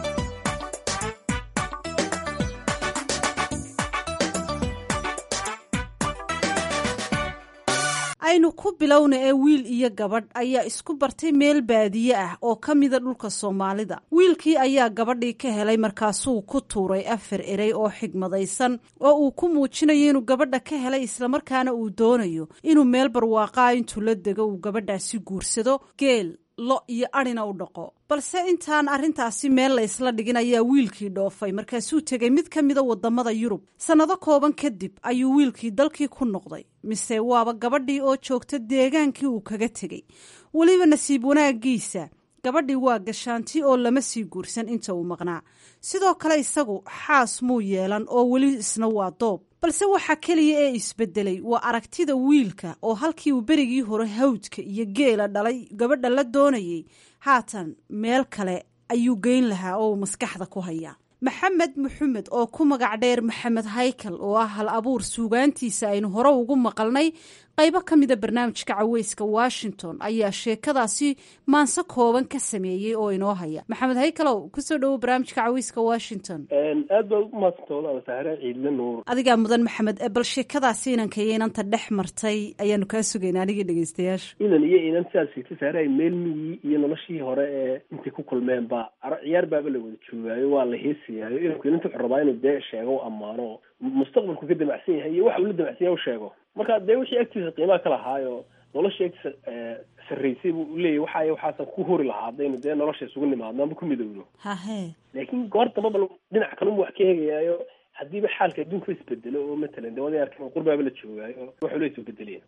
aynu ku bilowna ee wiil iyo gabadh ayaa isku bartay meel baadiye ah oo ka mida dhulka soomaalida wiilkii ayaa gabadhii ka helay markaasuu ku tuuray afar erey oo xigmadaysan oo uu ku muujinayo inuu gabadha ka helay islamarkaana uu doonayo inuu meel barwaaqaa intuu la dego uu gabadhaasi guursado geel lo iyo adhina u dhaqo balse intaan arrintaasi meel la ysla dhigin ayaa wiilkii dhoofay markaasuu tegay mid ka mida wadamada yurub sannado kooban kadib ayuu wiilkii dalkii ku noqday mise waaba gabadhii oo joogta deegaankii uu kaga tegey weliba nasiib wanaagiisa gabadhii waa gashaanti oo lama sii guursan inta uu maqnaa sidoo kale isagu xaas muu yeelan oo weli isna waa doob balse waxaa keliya ee isbedelay waa aragtida wiilka oo halkii uu berigii hore hawdka iyo geela dhalay gabadha la doonayay haatan meel kale ayuu geyn lahaa oo uu maskaxda ku hayaa maxamed maxamed oo ku magac dheer maxamed haykal oo ah hal abuur suugaantiisa aynu hore ugu maqalnay qaybo ka mida barnaamijka caweyska washington ayaa sheekadaasi maanse kooban ka sameeyey oo inoo haya maxamed haykalow kusoo dhowo barnaamijka caweyska washington aad baa umahadsanta walaal sahre ciidle nuur adigaa mudan maxamed bal sheekadaasi inanka iyo inanta dhex martay ayaanu kaa sugayna anigii dhegeystayaasha inan iyo inan sidaad sheegtay sahre ay meel miyii iyo noloshii hore ee intay ku kulmeen ba ciyaar baaba la wada joogaayo waa la heesayaayo inanku inanta wuxuu rabaa inuu dee sheego ammaano mustaqbalku ka damacsan yahay iyo waxa uu la damacsan yahay u sheego marka dee wixii agtiisa qiimaha ka lahaayo nolosha agtiisa sarraysay buu leeyahy waxaay waxaasan ku hori lahaa haddaynu dee nolosha isugu nimaadno ama ku midowno hahe laakiin goor damba bal dhinac kalunba wax ka eegayaayo haddiiba xaalka adduunka isbedelo oo matalan dee waday arkan qurbaaba la joogaayo waxuu la isu bedeleen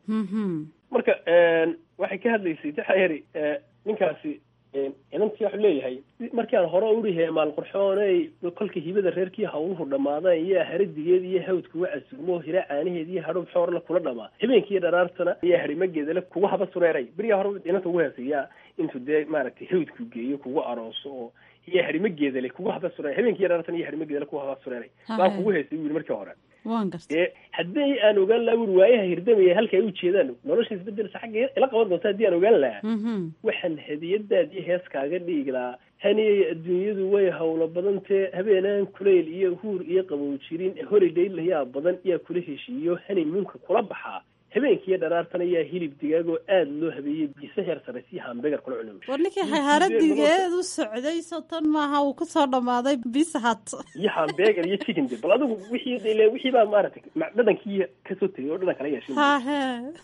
marka waxay ka hadlaysay taxayari ninkaasi inantii waxuu leeyahay markii aan hore uri heemaal qurxooney kolka hibada reerkii hawluhu dhammaadeen iyo haradigeed iyo hawd kuga casuumo hira caanaheed iyo hadhow xoorla kula dhamaa habeenkiiyo dharaartana iyo harimageedale kuga haba sureeray beriyaa hore inanta ugu heesayaa intuu dee maaragtay hawdku geeyo kugu arooso oo iyo harimageedale kugu haba sureeray habeenkiiyo dharaartana iyo harimageedale kuga haba sureeray baan kugu heesay wili markii hore wan garta dee haddii aan ogaan lahaa wuri waayaha hirdamaya halka ay ujeedaan nolosha isbedelsa xagga ila qaban doonta haddii aan ogaan lahaa waxaan hadiyadaadii heeskaaga dhigi lahaa haniyay adduunyadu way hawlo badantee habeenaan kuleyl iyo huur iyo qabow jirin holiday layaa badan iyaa kula heshiiyo hani munka kula baxaa habeenkiiyo dharaartan ayaa hilib digaag oo aada loo habeeyey biise heer saraysiyo hambegar kula cunay war ninkii haharadigeed u socday sotan maaha uu kusoo dhamaaday bishat iyo hambegar iyo chicken de bal adigu wixii ile wixii baa maaragtay dhadhankii kasoo tegay oo dhadhan kala yeeshay hahe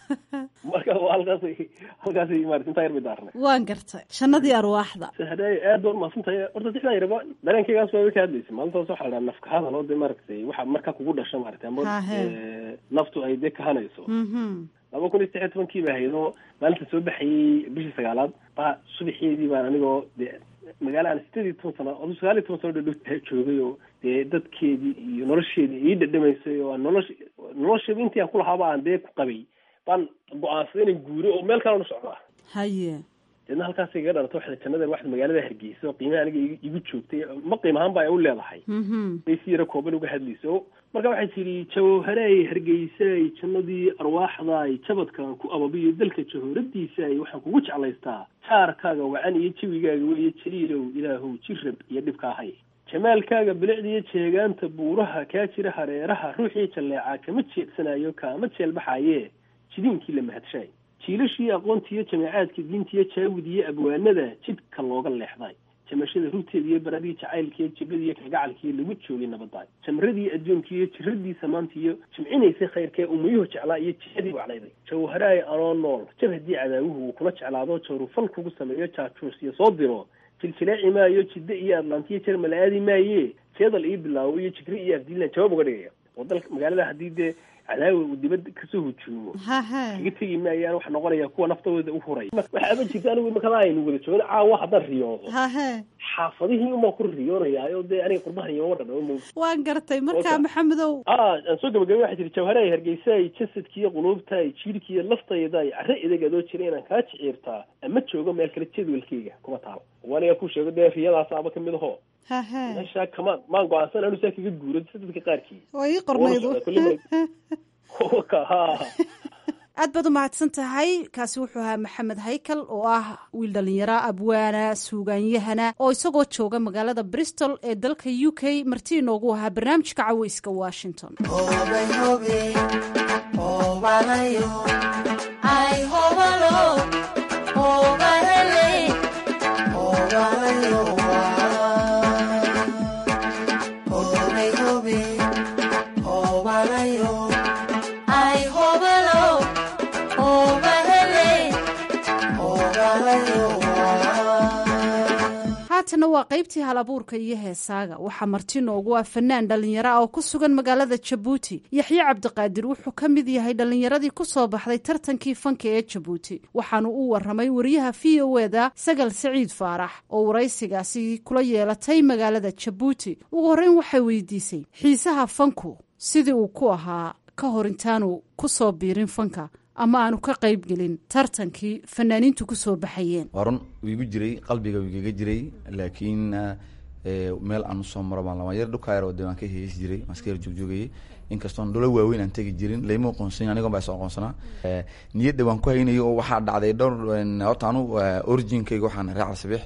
marka waa halkaasay halkaasay maarata intaa yar bay daarnay waan gartay jannadii arwaaxda sahday aad baa umahadsantahay horta dixdaa yaraba dareenkaygaas waa ka hadlaysay maalintaas waxaa la dhaha nafka hadal oo dee maaragtay waxa markaa kugu dhasha maaragtay ama naftu ay dee kahanayso laba kun iyo saddex iyo tobankii ba ahayd oo maalinta soo baxayey bishii sagaalaad baa subaxeedii baan anigoo dee magaala aan sideed iyo toban sano adu sagaal iyo toban sano dhadhow joogay oo dee dadkeedii iyo nolosheedii ii dhadhamaysay oo nolosh nolosheeda intii aan kulahaaba aan dee ku qabay baan go-aansaday inaan guuro oo meel kalena socdaa haye deedna halkaas iga dhalato waxda jannada waxda magaalada hargeysa oo qiimaha aniga igu joogtay ma qiim ahaan ba ay u leedahay bay si yaro kooban uga hadlayso marka waxay tidhi jawharay hargeysay jannadii arwaaxdaay jabadkaan ku ababiyo dalka jahooradiisaay waxaan kugu jeclaystaa jaarkaaga wacan iyo jawigaaga weeye jaliilow ilaahow jirab iyo dhibkaahay jamaalkaaga bilicdiiyo jeegaanta buuraha kaa jira hareeraha ruuxii jalleecaa kama jeedsanayo kaama jeelbaxaye jidiinkii la mahadshaay jiilashii aqoontiiyo jameecaadka diintiiyo jaawid iyo abwaanada jidka looga leexday jamashada rugteeda iyo baradii jacaylkiiyo jibadiiyo kalgacalkiiyo lagu joogay nabadaay jamradii adduunkiiyo jiradii samaantiiyo jimcinaysay khayrkee umayuhu jeclaa iyo jihadii waclayday jawharaay anoo nool jab haddii cadaawuhu uu kula jeclaado jawrufal kugu sameeyo jaajuus iyo soo diro jiljileeci maayo jidde iyo atlantiya jermal aadi maaye jeedal ii bilaabo iyo jigri iyo afdiilan jawaab uga dhigaya oo dalka magaalada haddii dee cadaawi uu dibadda kasoo hujuumo hahe kaga tegi maayaan waxa noqonaya kuwa naftooda u huray waxaaba jirta anigu imakada aynu wada joogno caawa haddaan riyoodo hahe xaafadihii umaa ku riyoonayaa oo dee aniga qurbahan iyooma dhadhamo mo waan gartay markaa Wata. maxamedow ah aan soo gabagabay waxaa jiri jawharaay hargeysaay jasadkiiyo quluubtaay jiirkiiyo laftaydaay carre idagad oo jira inaan kaa jiciirtaa ama joogo meel kale jadwalkayga kuma taalo waniga ku sheego dee riyadaas aba kamid aho hahe meesha kamaan maan go-aansan anu saa kaga guuro si dadka qaarkii waa ii qornaydu Wala socda, kulli Ka- ha aad baad u mahadsan tahay kaasi wuxuu ahaa maxamed haykal oo ah wiil dhalinyaro abwaana suugaanyahana oo isagoo jooga magaalada bristol ee dalka u k marti inoogu ahaa barnaamijka caweyska washington haatana waa qaybtii hal abuurka iyo heesaaga waxaa marti noogu ah fanaan dhalinyaro ah oo ku sugan magaalada jabuuti yaxye cabdiqaadir wuxuu ka mid yahay dhallinyaradii ku soo baxday tartankii fanka ee jabuuti waxaanu u waramay wariyaha v o eda sagal saciid faarax oo waraysigaasi kula yeelatay magaalada jabuuti ugu horreyn waxay weydiisay xiisaha fanku sidii uu ku ahaa ka hor intaanu ku soo biirin fanka ama aanu ka qayb gelin tartankii fanaaniintu ku soo baxayeen waa run wuu igu jiray qalbiga wuu igaga jiray laakiin eh, meel aan usoo maro baan lama yar dhulkaayar oo de waan ka heesi jiray waan iska yar joogjoogayay inkastoon dholo waaweyn aan tegi jirin layma aqoonsan anigon baa is aqoonsanaa Eh, niyadda waan ku haynayay oo waxaa dhacday dhowr en, horta anu eh, originkayga waxaan reer calsabix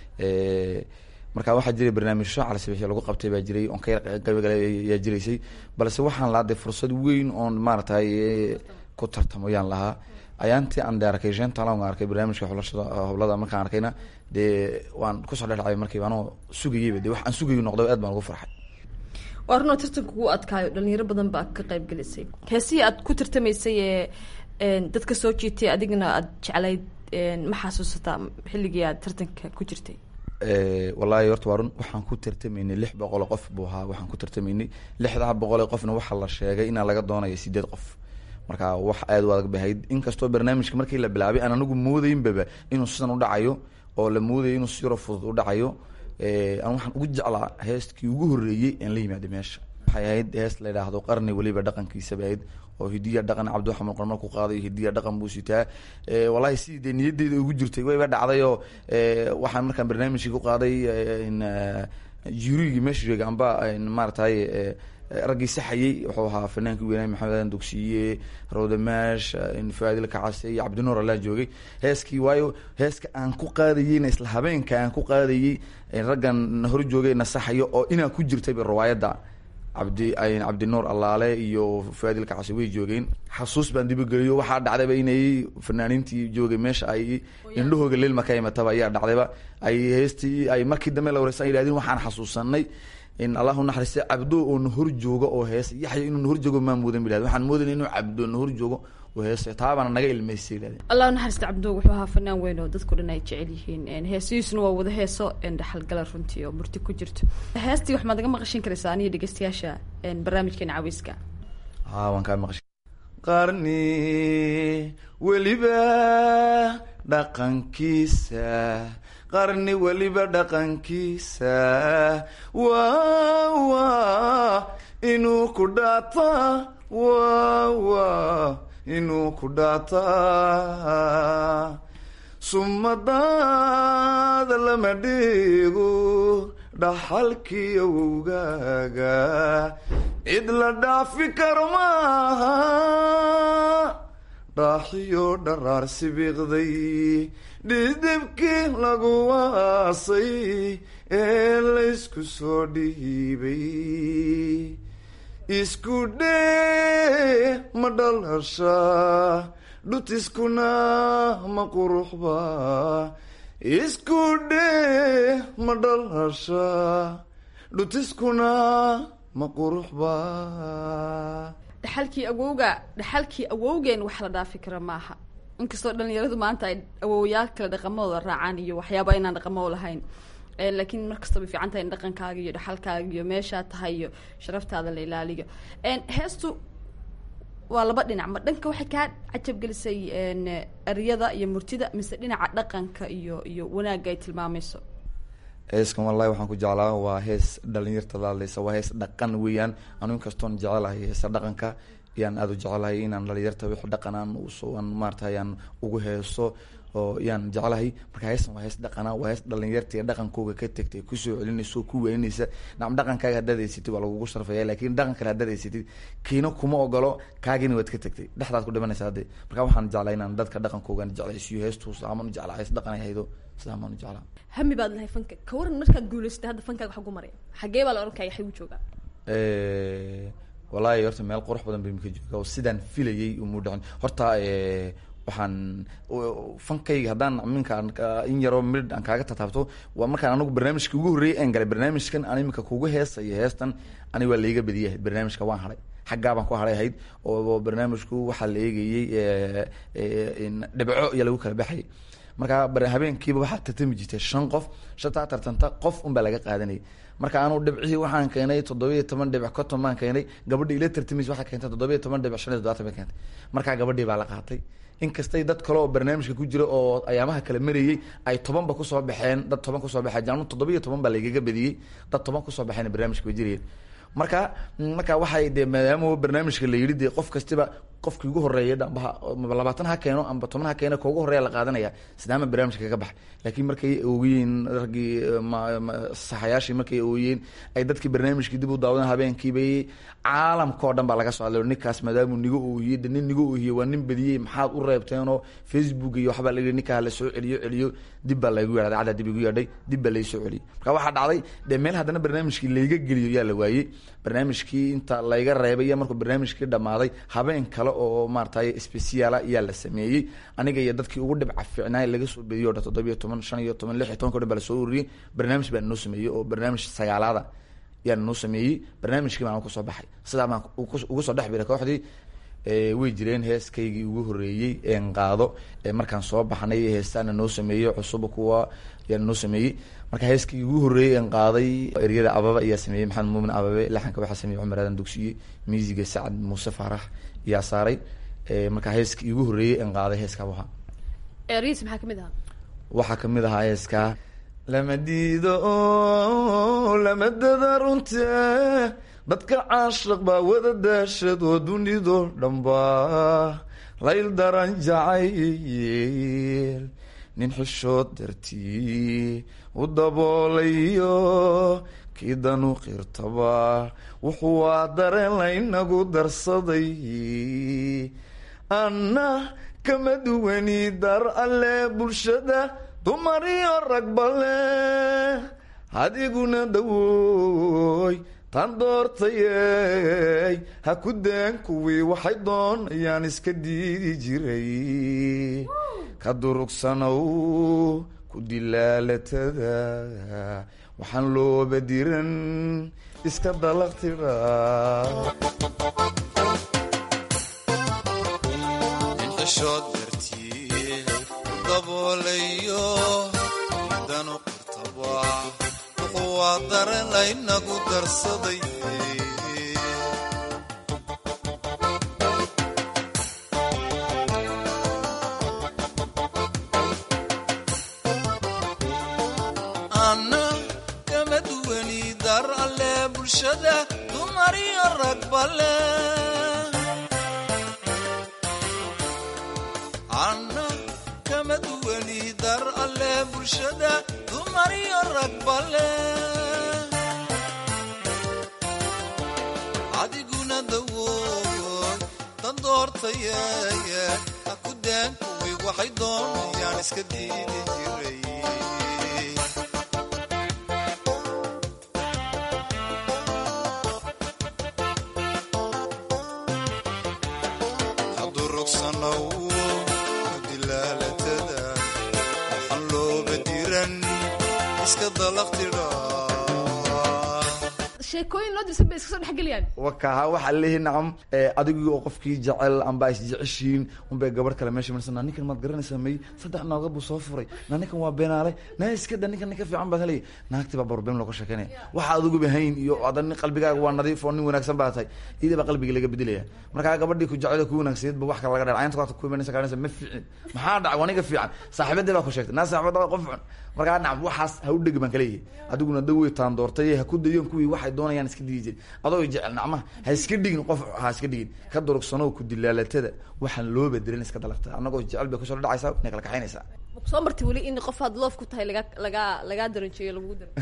marka waxaa jiray barnaamijyo calsabixyo lagu qabtay baa jiray oon ka yar qaybgalay yaa jiraysay balse waxaan laaday fursad weyn oon maaragtay eh, ku tartamo yaan lahaa ayaantii aan de arkay shan talan aan arkay barnaamijka xulashada hoblada markaan arkayna dee waan kusoo dhedhacay markiiba anoo sugayeyba de wax aan sugayo noqday aad baan ugu farxay waa runoo tartanka ugu adkaayo dhalinyaro badan baa ka qayb gelisay heesihii aad ku tartamaysay ee een, dadka soo jiitay adigna aad jeclayd een, ma xasuusataa xilligii aad tartanka ku jirtay Eh, wallaahi horta waa run waxaan ku tartamaynay lix boqol oo qof buu ahaa waxaan ku tartamaynay lixdaa boqol ee qofna waxaa la sheegay inaa laga doonayo sideed qof marka wax aad u adag bay ahayd inkastoo barnaamijka markii la bilaabay aan anigu moodaynbaba inuu sidan u dhacayo oo la moodayo inuu si yaro fudud u dhacayo Eh, aan waxaan ugu jeclaa heestkii ugu horreeyey aan la yimaada meesha waxay ahayd hees la yidhaahdo qarni weliba dhaqankiisa bay ahayd oo hidiya dhaqan cabdiwaxamed qormar ku qaaday hidiya dhaqan buu sitaa Eh, wallaahi sidii dee niyadeyda ugu jirtay wayba dhacday oo eh, waxaan markaan barnaamijkii ku qaaday eh, in eh, jurigii meesha joogay amba in maaragtay eh, raggii saxayey wuxuu ahaa fanaankii weynaay maxamed aadan dugsiye rawdamaash faadil kacase iyo cabdinuur allaa joogay heeskii waayo heeska aan ku qaadayeyna isla habeenka aan ku qaadayey raggan na hor joogay na saxayo oo inaa ku jirtayba riwaayadda cabdi cabdinuur allaale iyo faadil kacase way joogeen xasuus baan dibageliyo waxaa dhacdayba inay fanaaniintii joogay meesha ay indhahooga lilma ka imataba ayaa dhacdayba ay heestii ay markii dambe la wareysan yidhahdeen waxaan xasuusanay in allahu naxariiste cabdo oo na hor joogo oo heesa yaxya inuu na hor joogo maa moodan bilad waxaan moodayna inuu cabdo na hor joogo oo heesa taabaana naga ilmaysay yidhahdeen allah naxariista cabdo wuxuu ahaa fanaan weyn oo dadku dhan ay jecel yihiin heesihiisuna waa wada heeso dhaxalgala runtii oo murti ku jirto heestii wax maad naga maqashin karaysaa aniyo dhegeystayaasha barnaamijkeena caweyska haa waan kaa maqashay qarni weliba dhaqankiisa qarni weliba dhaqankiisa waa waa inuu ku dhaata waa waa inuu ku dhaata sumadaada lama dhigo dhaxalkii awowgaaga cid la dhaafi karo maaha dhaaxiyo dharaar sibiiqday dhidibkii lagu waasay ee laysku soo dhiibay isku dhee ma dhalasha dhutiskuna ma quruxba isku dhee ma dhalasha dhutiskuna ma quruxba dhaxalkii awowga dhaxalkii awowgeen wax la dhaafi kara maaha inkastoo dhalinyaradu maanta ay awowayaal kale dhaqamadooda raacaan iyo waxyaaba inaan dhaqamo lahayn laakiin mar kasta bay fiican tahay in dhaqankaaga iyo dhaxalkaaga iyo meeshaa tahay iyo sharaftaada la ilaaliyo heestu waa laba dhinac ma dhanka waxay kaa cajabgelisay eryada iyo murtida mise dhinaca dhaqanka iyo iyo wanaagga ay tilmaamayso heeskan wallahi waxaan ku jeclaa waa hees dhalinyarta laaleysa waa hees dhaqan weeyaan anu inkastoon jecelahay heesa dhaqanka yaan aada u jecelahay inaan dhalinyarta wix dhaqan aan usoan maarata yaan ugu heeso oo yaan jeclahay marka heestan waa hees dhaqana waa hees dhalinyarta iyo dhaqankooga ka tegtay kusoo celinaysa oo ku weynaysa nacam dhaqankaaga haddaad haysatid waa lagugu sharfaya laakiin dhaqan kale haddaad haysatid kiina kuma ogolo kaagina waad ka tegtay dhexdaad ku dhimanaysa hadde marka waxaan jeclaa inaan dadka dhaqankoogan jeclaysiiyo heestuus amaan u jeclaa hees dhaqan ay haydo sidaa maan u jeclaa hami baad lahay fanka ka waran markaad guulaysatay hadda fankaaga xagu maraya xagee baa la ohan kaya xagu joogaa wallaahi horta meel qurux badan bay mika jooga oo sidaan filayay umu dhicin horta waxaan fankayga haddaan minkaan in yaroo midh aan kaaga tataabto waa markaan anagu barnaamijka ugu horreeyay aan galay barnaamijkan aan imika kugu heesayo heestan ani waa laiga badiyay barnaamijka waan hadhay xaggaa baan ku hadhay ahayd oo barnaamijku waxaa la eegayey dhibco iyo lagu kala baxayay marka habeenkiiba waxaa tartami jirtay shan qof shantaa tartanta qof unbaa laga qaadanayay marka anu dhibcihii waxaan keenay toddobiiyo toban dhibic conton baan keenay gabadhii ila tartamaysa waxaa keentay toddobiiyo toban dhibic shan iyo toddobaatan bay keentay markaa gabadhii baa la qaatay inkastay dad kale oo barnaamijka ku jira oo ayaamaha kala marayey ay tobanba kusoo baxeen dad toban kusoo baxeen anu toddobiiyo toban baa lagaga badiyey dad toban kusoo baxeen barnaamijka bay jirayeen marka marka waxay dee maadaama barnaamijka la yidhi dee qof kastiba qofkii ugu horeeya dhambaha labaatan ha keeno amba toban ha keeno ka ugu horeeya la qaadanaya sidaama barnaamijka kaga baxay laakiin markay oogiyeen raggii saxayaashii markay oogiyeen ay dadkii barnaamijkii dib u daawadeen habeenkiibay caalamka oo dhan baa laga soo hadlay ninkaas maadaamuu niga oohiyey de nin niga oohiyey waa nin badiyey maxaad u reebteenoo facebook iyo waxbaa layihi ninkaa la soo celiyo celiyo dib baa laygu yeedhay caddaa dib igu yeedhay dib baa lay soo celiyey marka waxaa dhacday dee meel haddana barnaamijkii layga geliyo yaa la waayey barnaamijkii inta layga reebay iyo markuu barnaamijkii dhammaaday habeen kale oo maaratay speciala ayaa la sameeyey aniga iyo dadkii ugu dhibca fiicnaay laga soo bediyo o dhan toddobiyo toban shan iyo toban lix iyo tobanka o dhan baa lasoo ururiyey barnaamij baa noo sameeyey oo barnaamij sagaalaada yaa noo sameeyey barnaamijkii baan kusoo baxay sidaa baan ugu soo dhex biray kooxdii way jireen heeskaygii ugu horeeyey een qaado markaan soo baxnay heestaana noo sameeyey cusuba kuwa yaa noo sameeyey marka heeskii ugu horreeyey een qaaday eryada ababa ayaa sameeyey maxamed muumin ababe laxanka waxaa sameeyey cumar aadan dugsiye miisiga sacad muuse faarax yaa saaray marka heeskii ugu horreeyey een qaaday heeskaa ahaa eryadiis maxaa kamid ahaa waxaa kamid ahaa heeskaa lama diido o lama dada runte dadka caashaq baa wada daashad oo dunido dhanba layl daran jacayl nin xishood dartii u daboolayo kii danu qirtaba wuxuu waa dareen laynagu darsaday anna kama duwani dar alle bulshada dumar iyo ragbale adiguna dawoy tan doortayey ha ku deen kuwii waxay doonayaan iska diidi jiray ka durugsanow ku dilaalatada waxaan looba diran iska dalaqtira inxishood dartii daboolayo danu qirtaba wuxuu waa dareen laynagu darsaday anna kama duwani dar alle bulshada dumar iyo ragbale anna kama duwani dar alle bulshada dumar iyo ragbale adiguna dawoy dan doortaye ha ku deen kuwii waxay doonayaan iska diidi jiray hadurugsanow dilaalatada waxaan looba diran iska dalaqtidha sheekooyin loo dirsan bay iska soo dhexgeliyaan wakaha waxaa leeyahay nacam adigii oo qofkii jecel amba isjeceshiin unbay gabadh kale meesha marsan ninkan maad garanaysaa may saddex nooga buu soo furay na ninkan waa beenaale na iska da ninkan ninka fiican baad helay naagtii baa barbeen looga sheekeynaya waxa adiguba hayn iyo adan qalbigaaga waa nadiif oo nin wanaagsan baa tahay iyada baa qalbiga laga bedelaya markaa gabadhii ku jecel ku wanaagsaneed ba wax kale laga dheer caynta kaata ku imanaysa kaanaysa ma fiicin maxaa dhacay waa ninka fiican saaxiibadii baa ku sheegtay naa saaxiibada waa qof xun markaa nacam waxaas ha u dhegi baan kaleeyahay adiguna da way taan doortay ha ku dayoon kuwii waxay doonayaan iska digi jirin adoo jecel nacmaha ha iska dhigin qof ha iska dhigin ka durugsanow ku dilaalatada waxaan loo bedelin iska dalaqta annagoo jecel bay kusoo dhacaysaa inay kala kaxaynaysaa soo martay weli in qof aad loof ku tahay laga laga lagaa daranjeeyo lagugu daro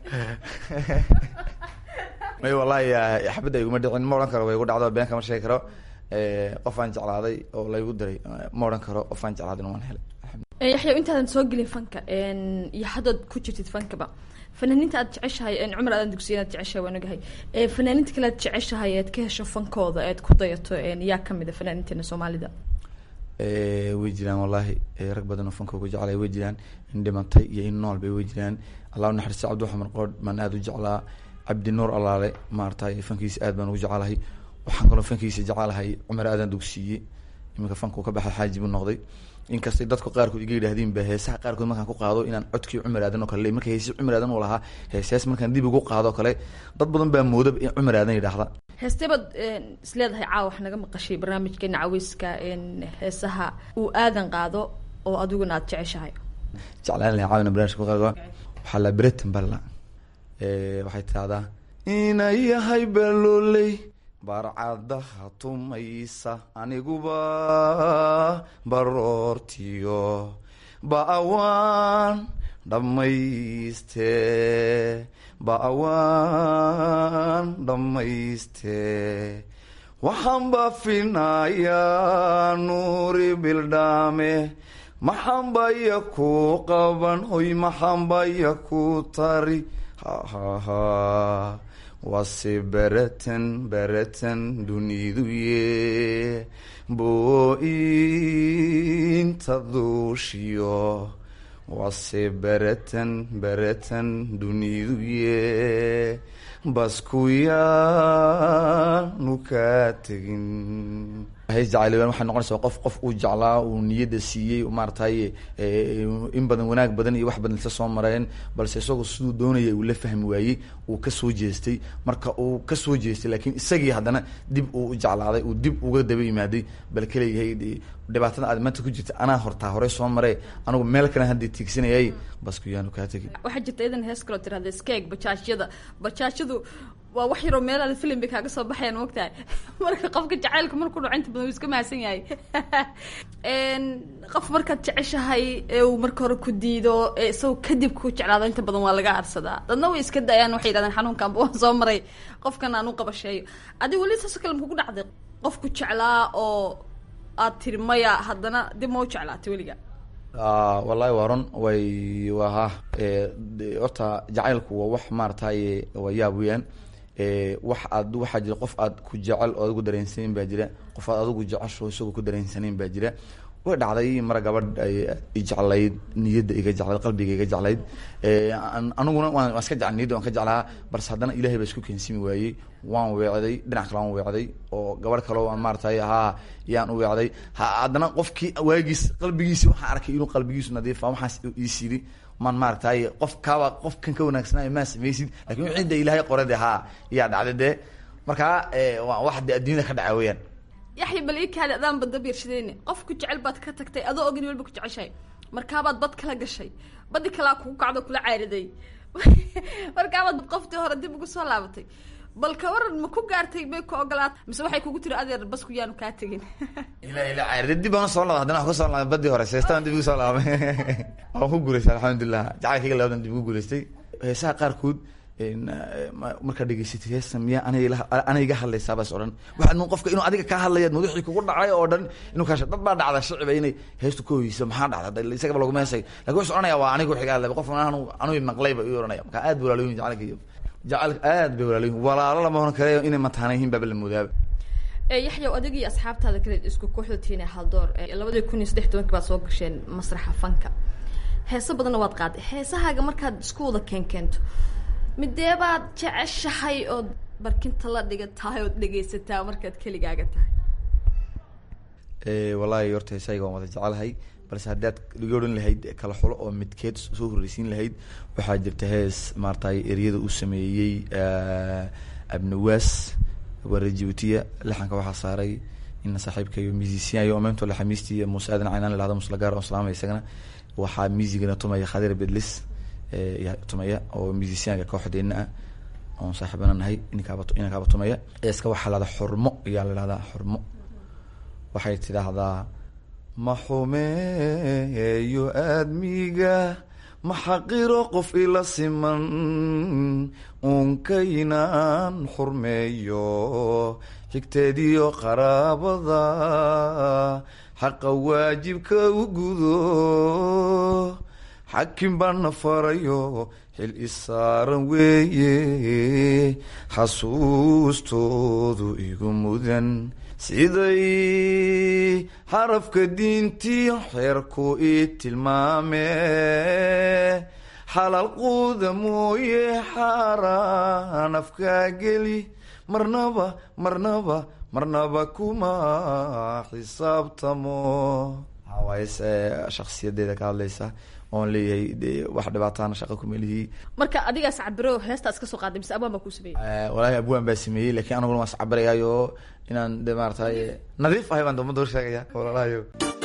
may wallahi xabadda iguma dhicin ma odhan karo way igu dhacdo been kama sheegi karo qof aan jeclaaday oo laygu diray ma odhan karo qof aan jeclaadin waan helay yaxya intaadan soo gelin fanka iyo haddaad ku jirtid fankaba fanaaniinta aad jeceshahay cumar aadan dugsiya aad jeceshahay waan ogahay fanaaniinta kale aad jeceshahay ead ka hesho fankooda ead ku dayato yaa kamid a fanaaniinteena soomaalida way jiraan wallahi rag badan oo fanka ugu jeclay way jiraan in dhimantay iyo in nool bay way jiraan allah naxariista cabdiwaxamed qoodh baan aada u jeclaa cabdi nuur allaale maaragtay fankiisa aad baan ugu jeclahay waxaan kaloo fankiisa jeclahay cumar aadan dugsiiye iminka fanku ka baxay xaaji buu noqday inkastay dadku qaarkood iga yidhaahdeen ba heesaha qaarkood markaan ku qaado inaan codkii cumar aadan oo kale le marka heesi cumar aadan uu lahaa heesees markaan dib ugu qaado kale dad badan baa mooda in cumar aadan yidhaahda heesteebaad isleedahay caawa wax naga maqashay barnaamijkeena caweyska heesaha uu aadan qaado oo adiguna aad jeceshahay jeclaan lahay caawina barnaamijka qaado waxaa la bretan balla waxay tidahdaa inay yahay balooley barcadaha tumaysa aniguba baroortiyo ba'awaan dhammayste ba'awaan dhammayste waxaan baafinayaa nuuri bildhaame maxanbaya ku qaban hoy maxanbaya ku tari hahaha wase bereten bereten duniduye bo-inta duushiyo wase bereten bereten duniduye baskuyaanu kaa tegin hees jacayl waxay noqonaysaa qof qof uu jeclaa uu niyadda siiyey maaratay in badan wanaag badan iyo wax badan isla soo mareen balse isagoo siduu doonaya uu la fahmi waayey uu kasoo jeestay marka uu kasoo jeestay laakiin isagii haddana dib uu u jeclaaday uu dib uga daba yimaaday bal kaleeyahay dhibaatada aad maanta ku jirta anaa hortaa hore soo maree anigu meel kale hadda tiigsanayay basku yaanu kaa tegin waxaa jirta idan hees kaloo tirahda skeeg bajaajyada bajaajyadu waa wax yaroo meelaada filim bay kaaga soo baxayaan mogtahay marka qofka jacaylka markuu dhaco inta badan wuu iska mahadsan yahay qof markaad jeceshahay ee uu marka hore ku diido ee isagoo kadib ku jeclaado inta badan waa laga arsadaa dadna way iska dayaan waxay yidhahdeen xanuunkanba waan soo maray qofkan aan u qabasheeyo adiga weli saasoo kale makugu dhacday qofku jeclaa oo aad tiri maya haddana dib ma u jeclaatay weliga wallahi waa run way waa ha horta jacaylku waa wax maarataye waa yaab weyaan wax aad waxaa jira qof aad ku jecel oo adigu dareensaneyn baa jira qof aad adigu jecesho isagoo ku dareensaneyn baa jira way dhacday mara gabadh i jeclayd niyadda iga jeclayd qalbiga iga jeclayd aniguna waan iska jeclay niyadda waan ka jeclaa balse haddana ilahay baa isku keensimi waayey waan weecday dhinac kale waan weecday oo gabadh kale aan maaratay haa yaan u weecday haddana qofkii waagiis qalbigiisi waxaan arkay inuu qalbigiisu nadiifa waxaas iisiri man maaragtay qof kaaba qofkan ka wanaagsanaayo maa samaysid lakin wixii de ilaahay qore de haa yaa dhacday dee markaa waa wax de adduunyada ka dhaca weyaan yaxya bal ii kaali adaan badda biirshadeyne qofku jecel baad ka tagtay adoo ogin walba ku jeceshahay markaabaad bad kala gashay badi kalaa kugu kacdo kula caariday markaabaad qoftii hore dib ugu soo laabatay bal ka waran ma ku gaartay may ku ogolaat mise waxay kugu tiri adeer basku yaanu kaa tegin ila ila caarida dib baan soo laabay haddana wax kusoo laabay badii hore seestaan dib ugu soo laabay waan ku guulaystay alxamdulilah jacaylkayga labadan dib ugu guulaystay heesaha qaarkood markaa dhegeysatay heesta miyaa aniga aniga iga hadlaysaa baas odhan waxaad nun qofka inuu adiga kaa hadlaya madaxii kugu dhacay oo dhan inuu kaasha dad baa dhacda shiciba inay heestu ka hoyeyso maxaa dhacda isagaba laguma heesay lakin wuxuu odhanaya waa aniga wixii ka hadlay qof anu anu maqlayba iyuu odhanaya marka aad bay walaalooyin jacaylka iyo jacaylka aad bay walaalooyin walaalo lama oran kare inay mataana yihiin baaba la moodaaba yaxyaw adig iyo asxaabtaada kale isku kooxda tiina haldoor labadii kun iyo saddex tobankii baad soo gasheen masraxa fanka heeso badanna waad qaaday heesahaaga markaad isku wada keen keento midee baad jeceshahay ood barkinta la dhigatahay ood dhegaysataa markaad keligaaga tahay Eh, wallaahi horta heesayga waan wada jecelahay balse haddaad iga odhan lahayd kala xulo oo midkeed soo horreysiin lahayd waxaa jirta hees maaragtay eryada uu sameeyey eh, abnawaas waa rejibuutiya laxanka waxaa saaray ina saaxiibkayo musician oo meento laxamiistiiyo muuse aadan caynaan lahada muslagaar oo salaamay isagana waxaa muusigana tumaya khadir bedlis eh, yaa tumaya oo musicianka kooxdeena ah oon saaxiibana nahay inankaaba inankaaba tumaya eeska waxaa lahada xurmo ayaa la lahdaa xurmo waxay tidhaahdaa ma xumeeyo aadmiga ma xaqiro qof ila siman unkaynaan xurmeeyo xigteediyo qaraabada xaqa waajibka u gudo xakim baana farayo xil isaaran weeye xasuustoodu igu mudan siday xarafka diintii xeerku ii tilmaame xalaal quuda mooye xaaraan afkaa geli marnaba marnaba marnaba kuma xisaabtamo hawaayes shaksiyadeeda ka hadlaysa oon leeyahay de wax dhibaataana shaqa kumelihii marka adigaas cabiro heestaas ka soo qaaday mise abaan baa kuu sameeyey walaahi abwaan baa sameeyey lakin aniguna waan iscabarayaayo inaan de maaratay nadiif ahay baan umada hor sheegaya walalahayo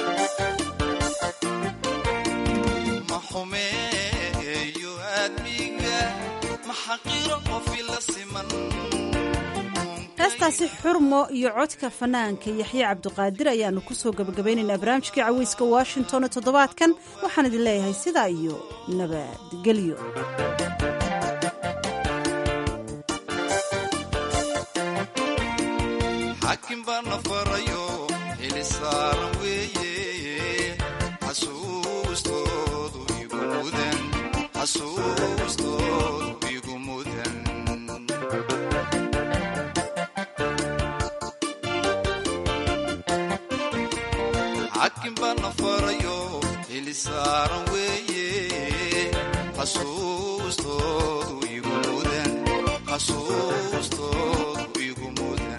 ma xumeeyo aadmiga ma xaqiro qof ila siman heestaasi xurmo iyo codka fanaanka yaxye cabdiqaadir ayaanu kusoo gabagabaynaynaa barnaamijkii caweyska washington ee toddobaadkan waxaan idin leeyahay sidaa iyo nabadgelyo xaakim baana farayo xili saaran weeye xasuustoodu igu mudan xasuustoodu igu mudan xaakim baana farayo xili saaran weeye xasuustoodu igu mudan xasuustoodu igu mudan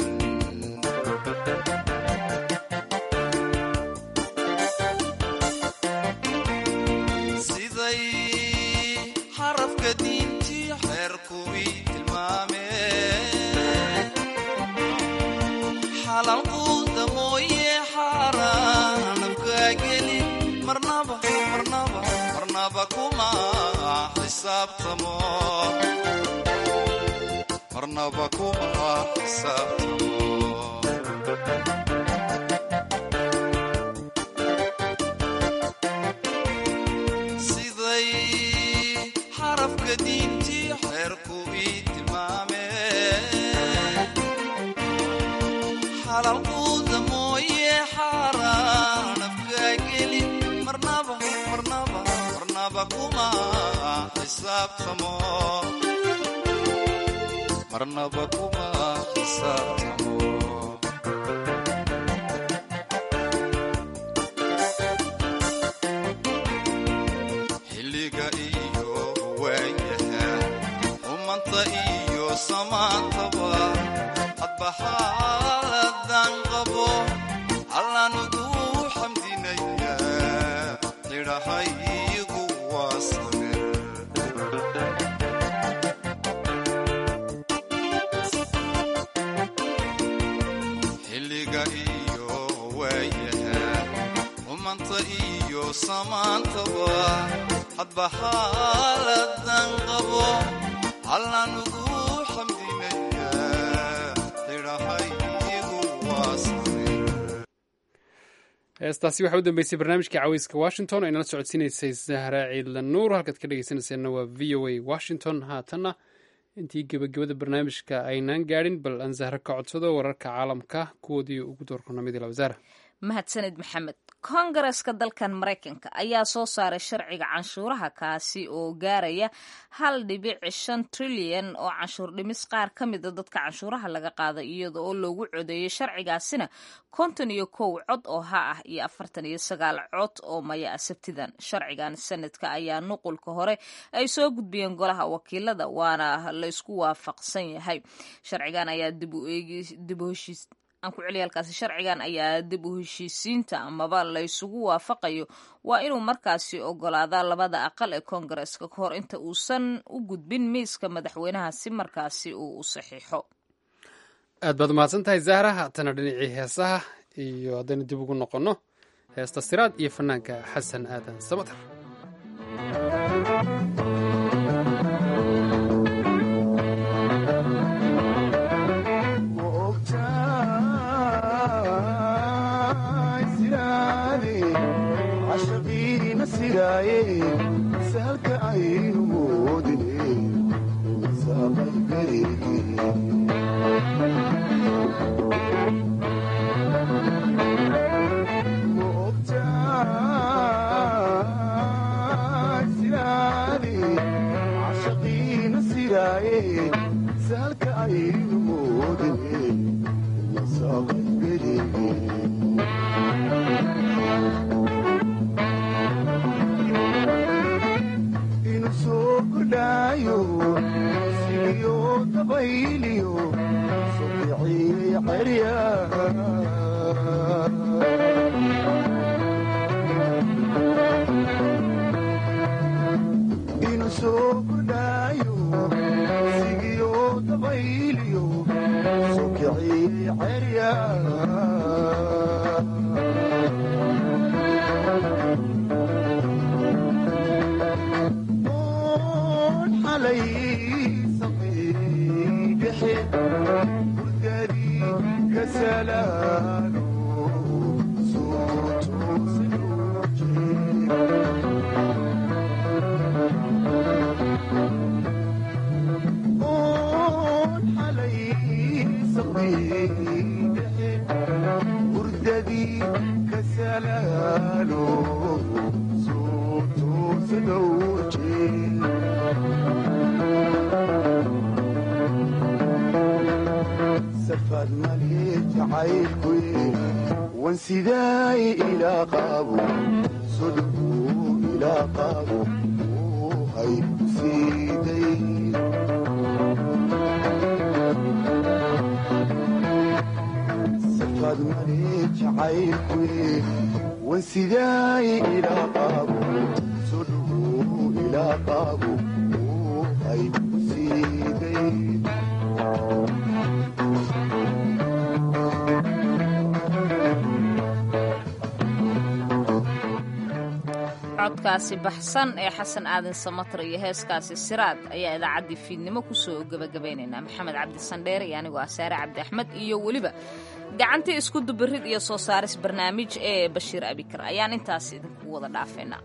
siday xarafka diintii xeerku ii tilmaame xalaal quuda mooye xaaraan afkaa geli marnaba marnaba marnaba kuma xisaabtamo marnaba kuma xisaabtamo siday xarafka diintii xeerku ii tilmaame xalaal quuda mooye xaaraan afkaa geli marnaba marnaba marnaba kuma xisaabtamo marnaba kuma xisaabtamo xilliga iyo waayaha xumanta iyo samaantaba hadba xaaladan qabo allaan ugu xamdinaya xidhahaygu waa sabir xilliga iyo waayaha xumanta iyo samaantaba hadba xaaladan qabo allaan ugu xamdinaya xidhahaygu waa sabir heestaasi waxaa u dambeysay barnaamijka caweyska washington ay nala socodsiinaysay zahra ciidla nuur halkaad ka dhegeysanayseena waa v o a washington haatanna intii gebagabada barnaamijka aynaan gaadhin bal aan zahra ka codsado wararka caalamka kuwoodii ugu doorkona mid ila wasaara mahadsanid maxamed kongareska dalkan maraykanka ayaa soo saaray sharciga canshuuraha kaasi oo gaaraya hal dhibic shan trilyan oo canshuur dhimis qaar ka mida dadka canshuuraha laga qaada iyada oo loogu codeeyay sharcigaasina konton iyo kow cod oo ha ah iyo afartan iyo sagaal cod oo maya ah sabtidan sharcigan sanadka ayaa nuqulka hore ay soo gudbiyeen golaha wakiilada waana laysku waafaqsan yahay sharcigan ayaa dib u eegi dib u heshiis aan ku celiya halkaasi sharcigan ayaa dib u heshiisiinta amaba laysugu waafaqayo waa inuu markaasi ogolaadaa labada aqal ee koongareska ka hor inta uusan u gudbin miiska madaxweynaha si markaasi uu u saxiixo aad baad umahadsan tahay zahra haatana dhinacii heesaha iyo haddaynu dib ugu noqonno heesta siraad iyo fanaanka xasan aadan samatar salka aynu moodine caashaqiina siraaye salka aynu moodine masaqaygarege inu soo kordhaayo siliyo dabayliyo sokiciye cerya inu soo kordhaayo sigiyo dabayliyo sokiciye cerya xalay saqiidhexe hurgadii ka salaano soo toosinoo xalay saqiidhexe hurdadii ka salaano soo toosinoo safad mali jacaylkuye wan sidaay ilaa qaabo sodhuu ilaa qaabo hay ku siiday safad mali jacaylkuye wan sidaay ilaa qaabo sodhuu ilaa qaabo hay ku siiday codkaasi baxsan ee xasan aadan samatar iyo heeskaasi siraad ayaa idaacaddii fiidnimo kusoo gebagabaynaynaa maxamed cabdi sandheere iyo anigoo ah saare cabdi axmed iyo weliba gacantii isku dubirid iyo soo saaris barnaamij ee bashiir abikar ayaan intaas idinku wada dhaafeynaa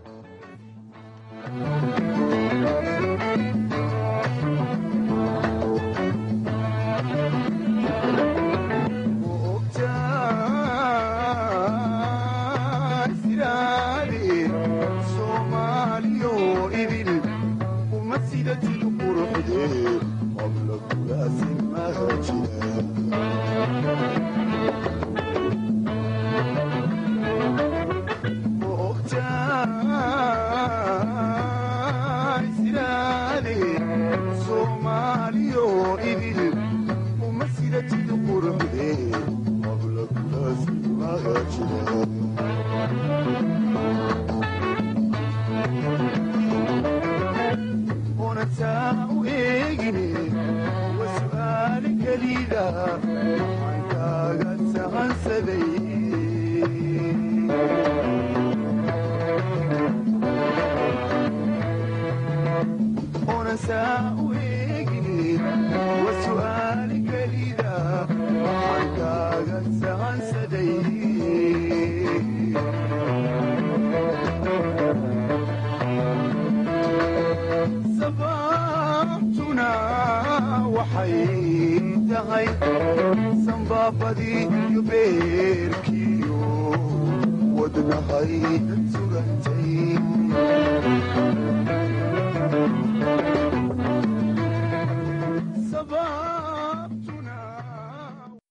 sanbaabadii iyo beerkiyo wadna nahay surantay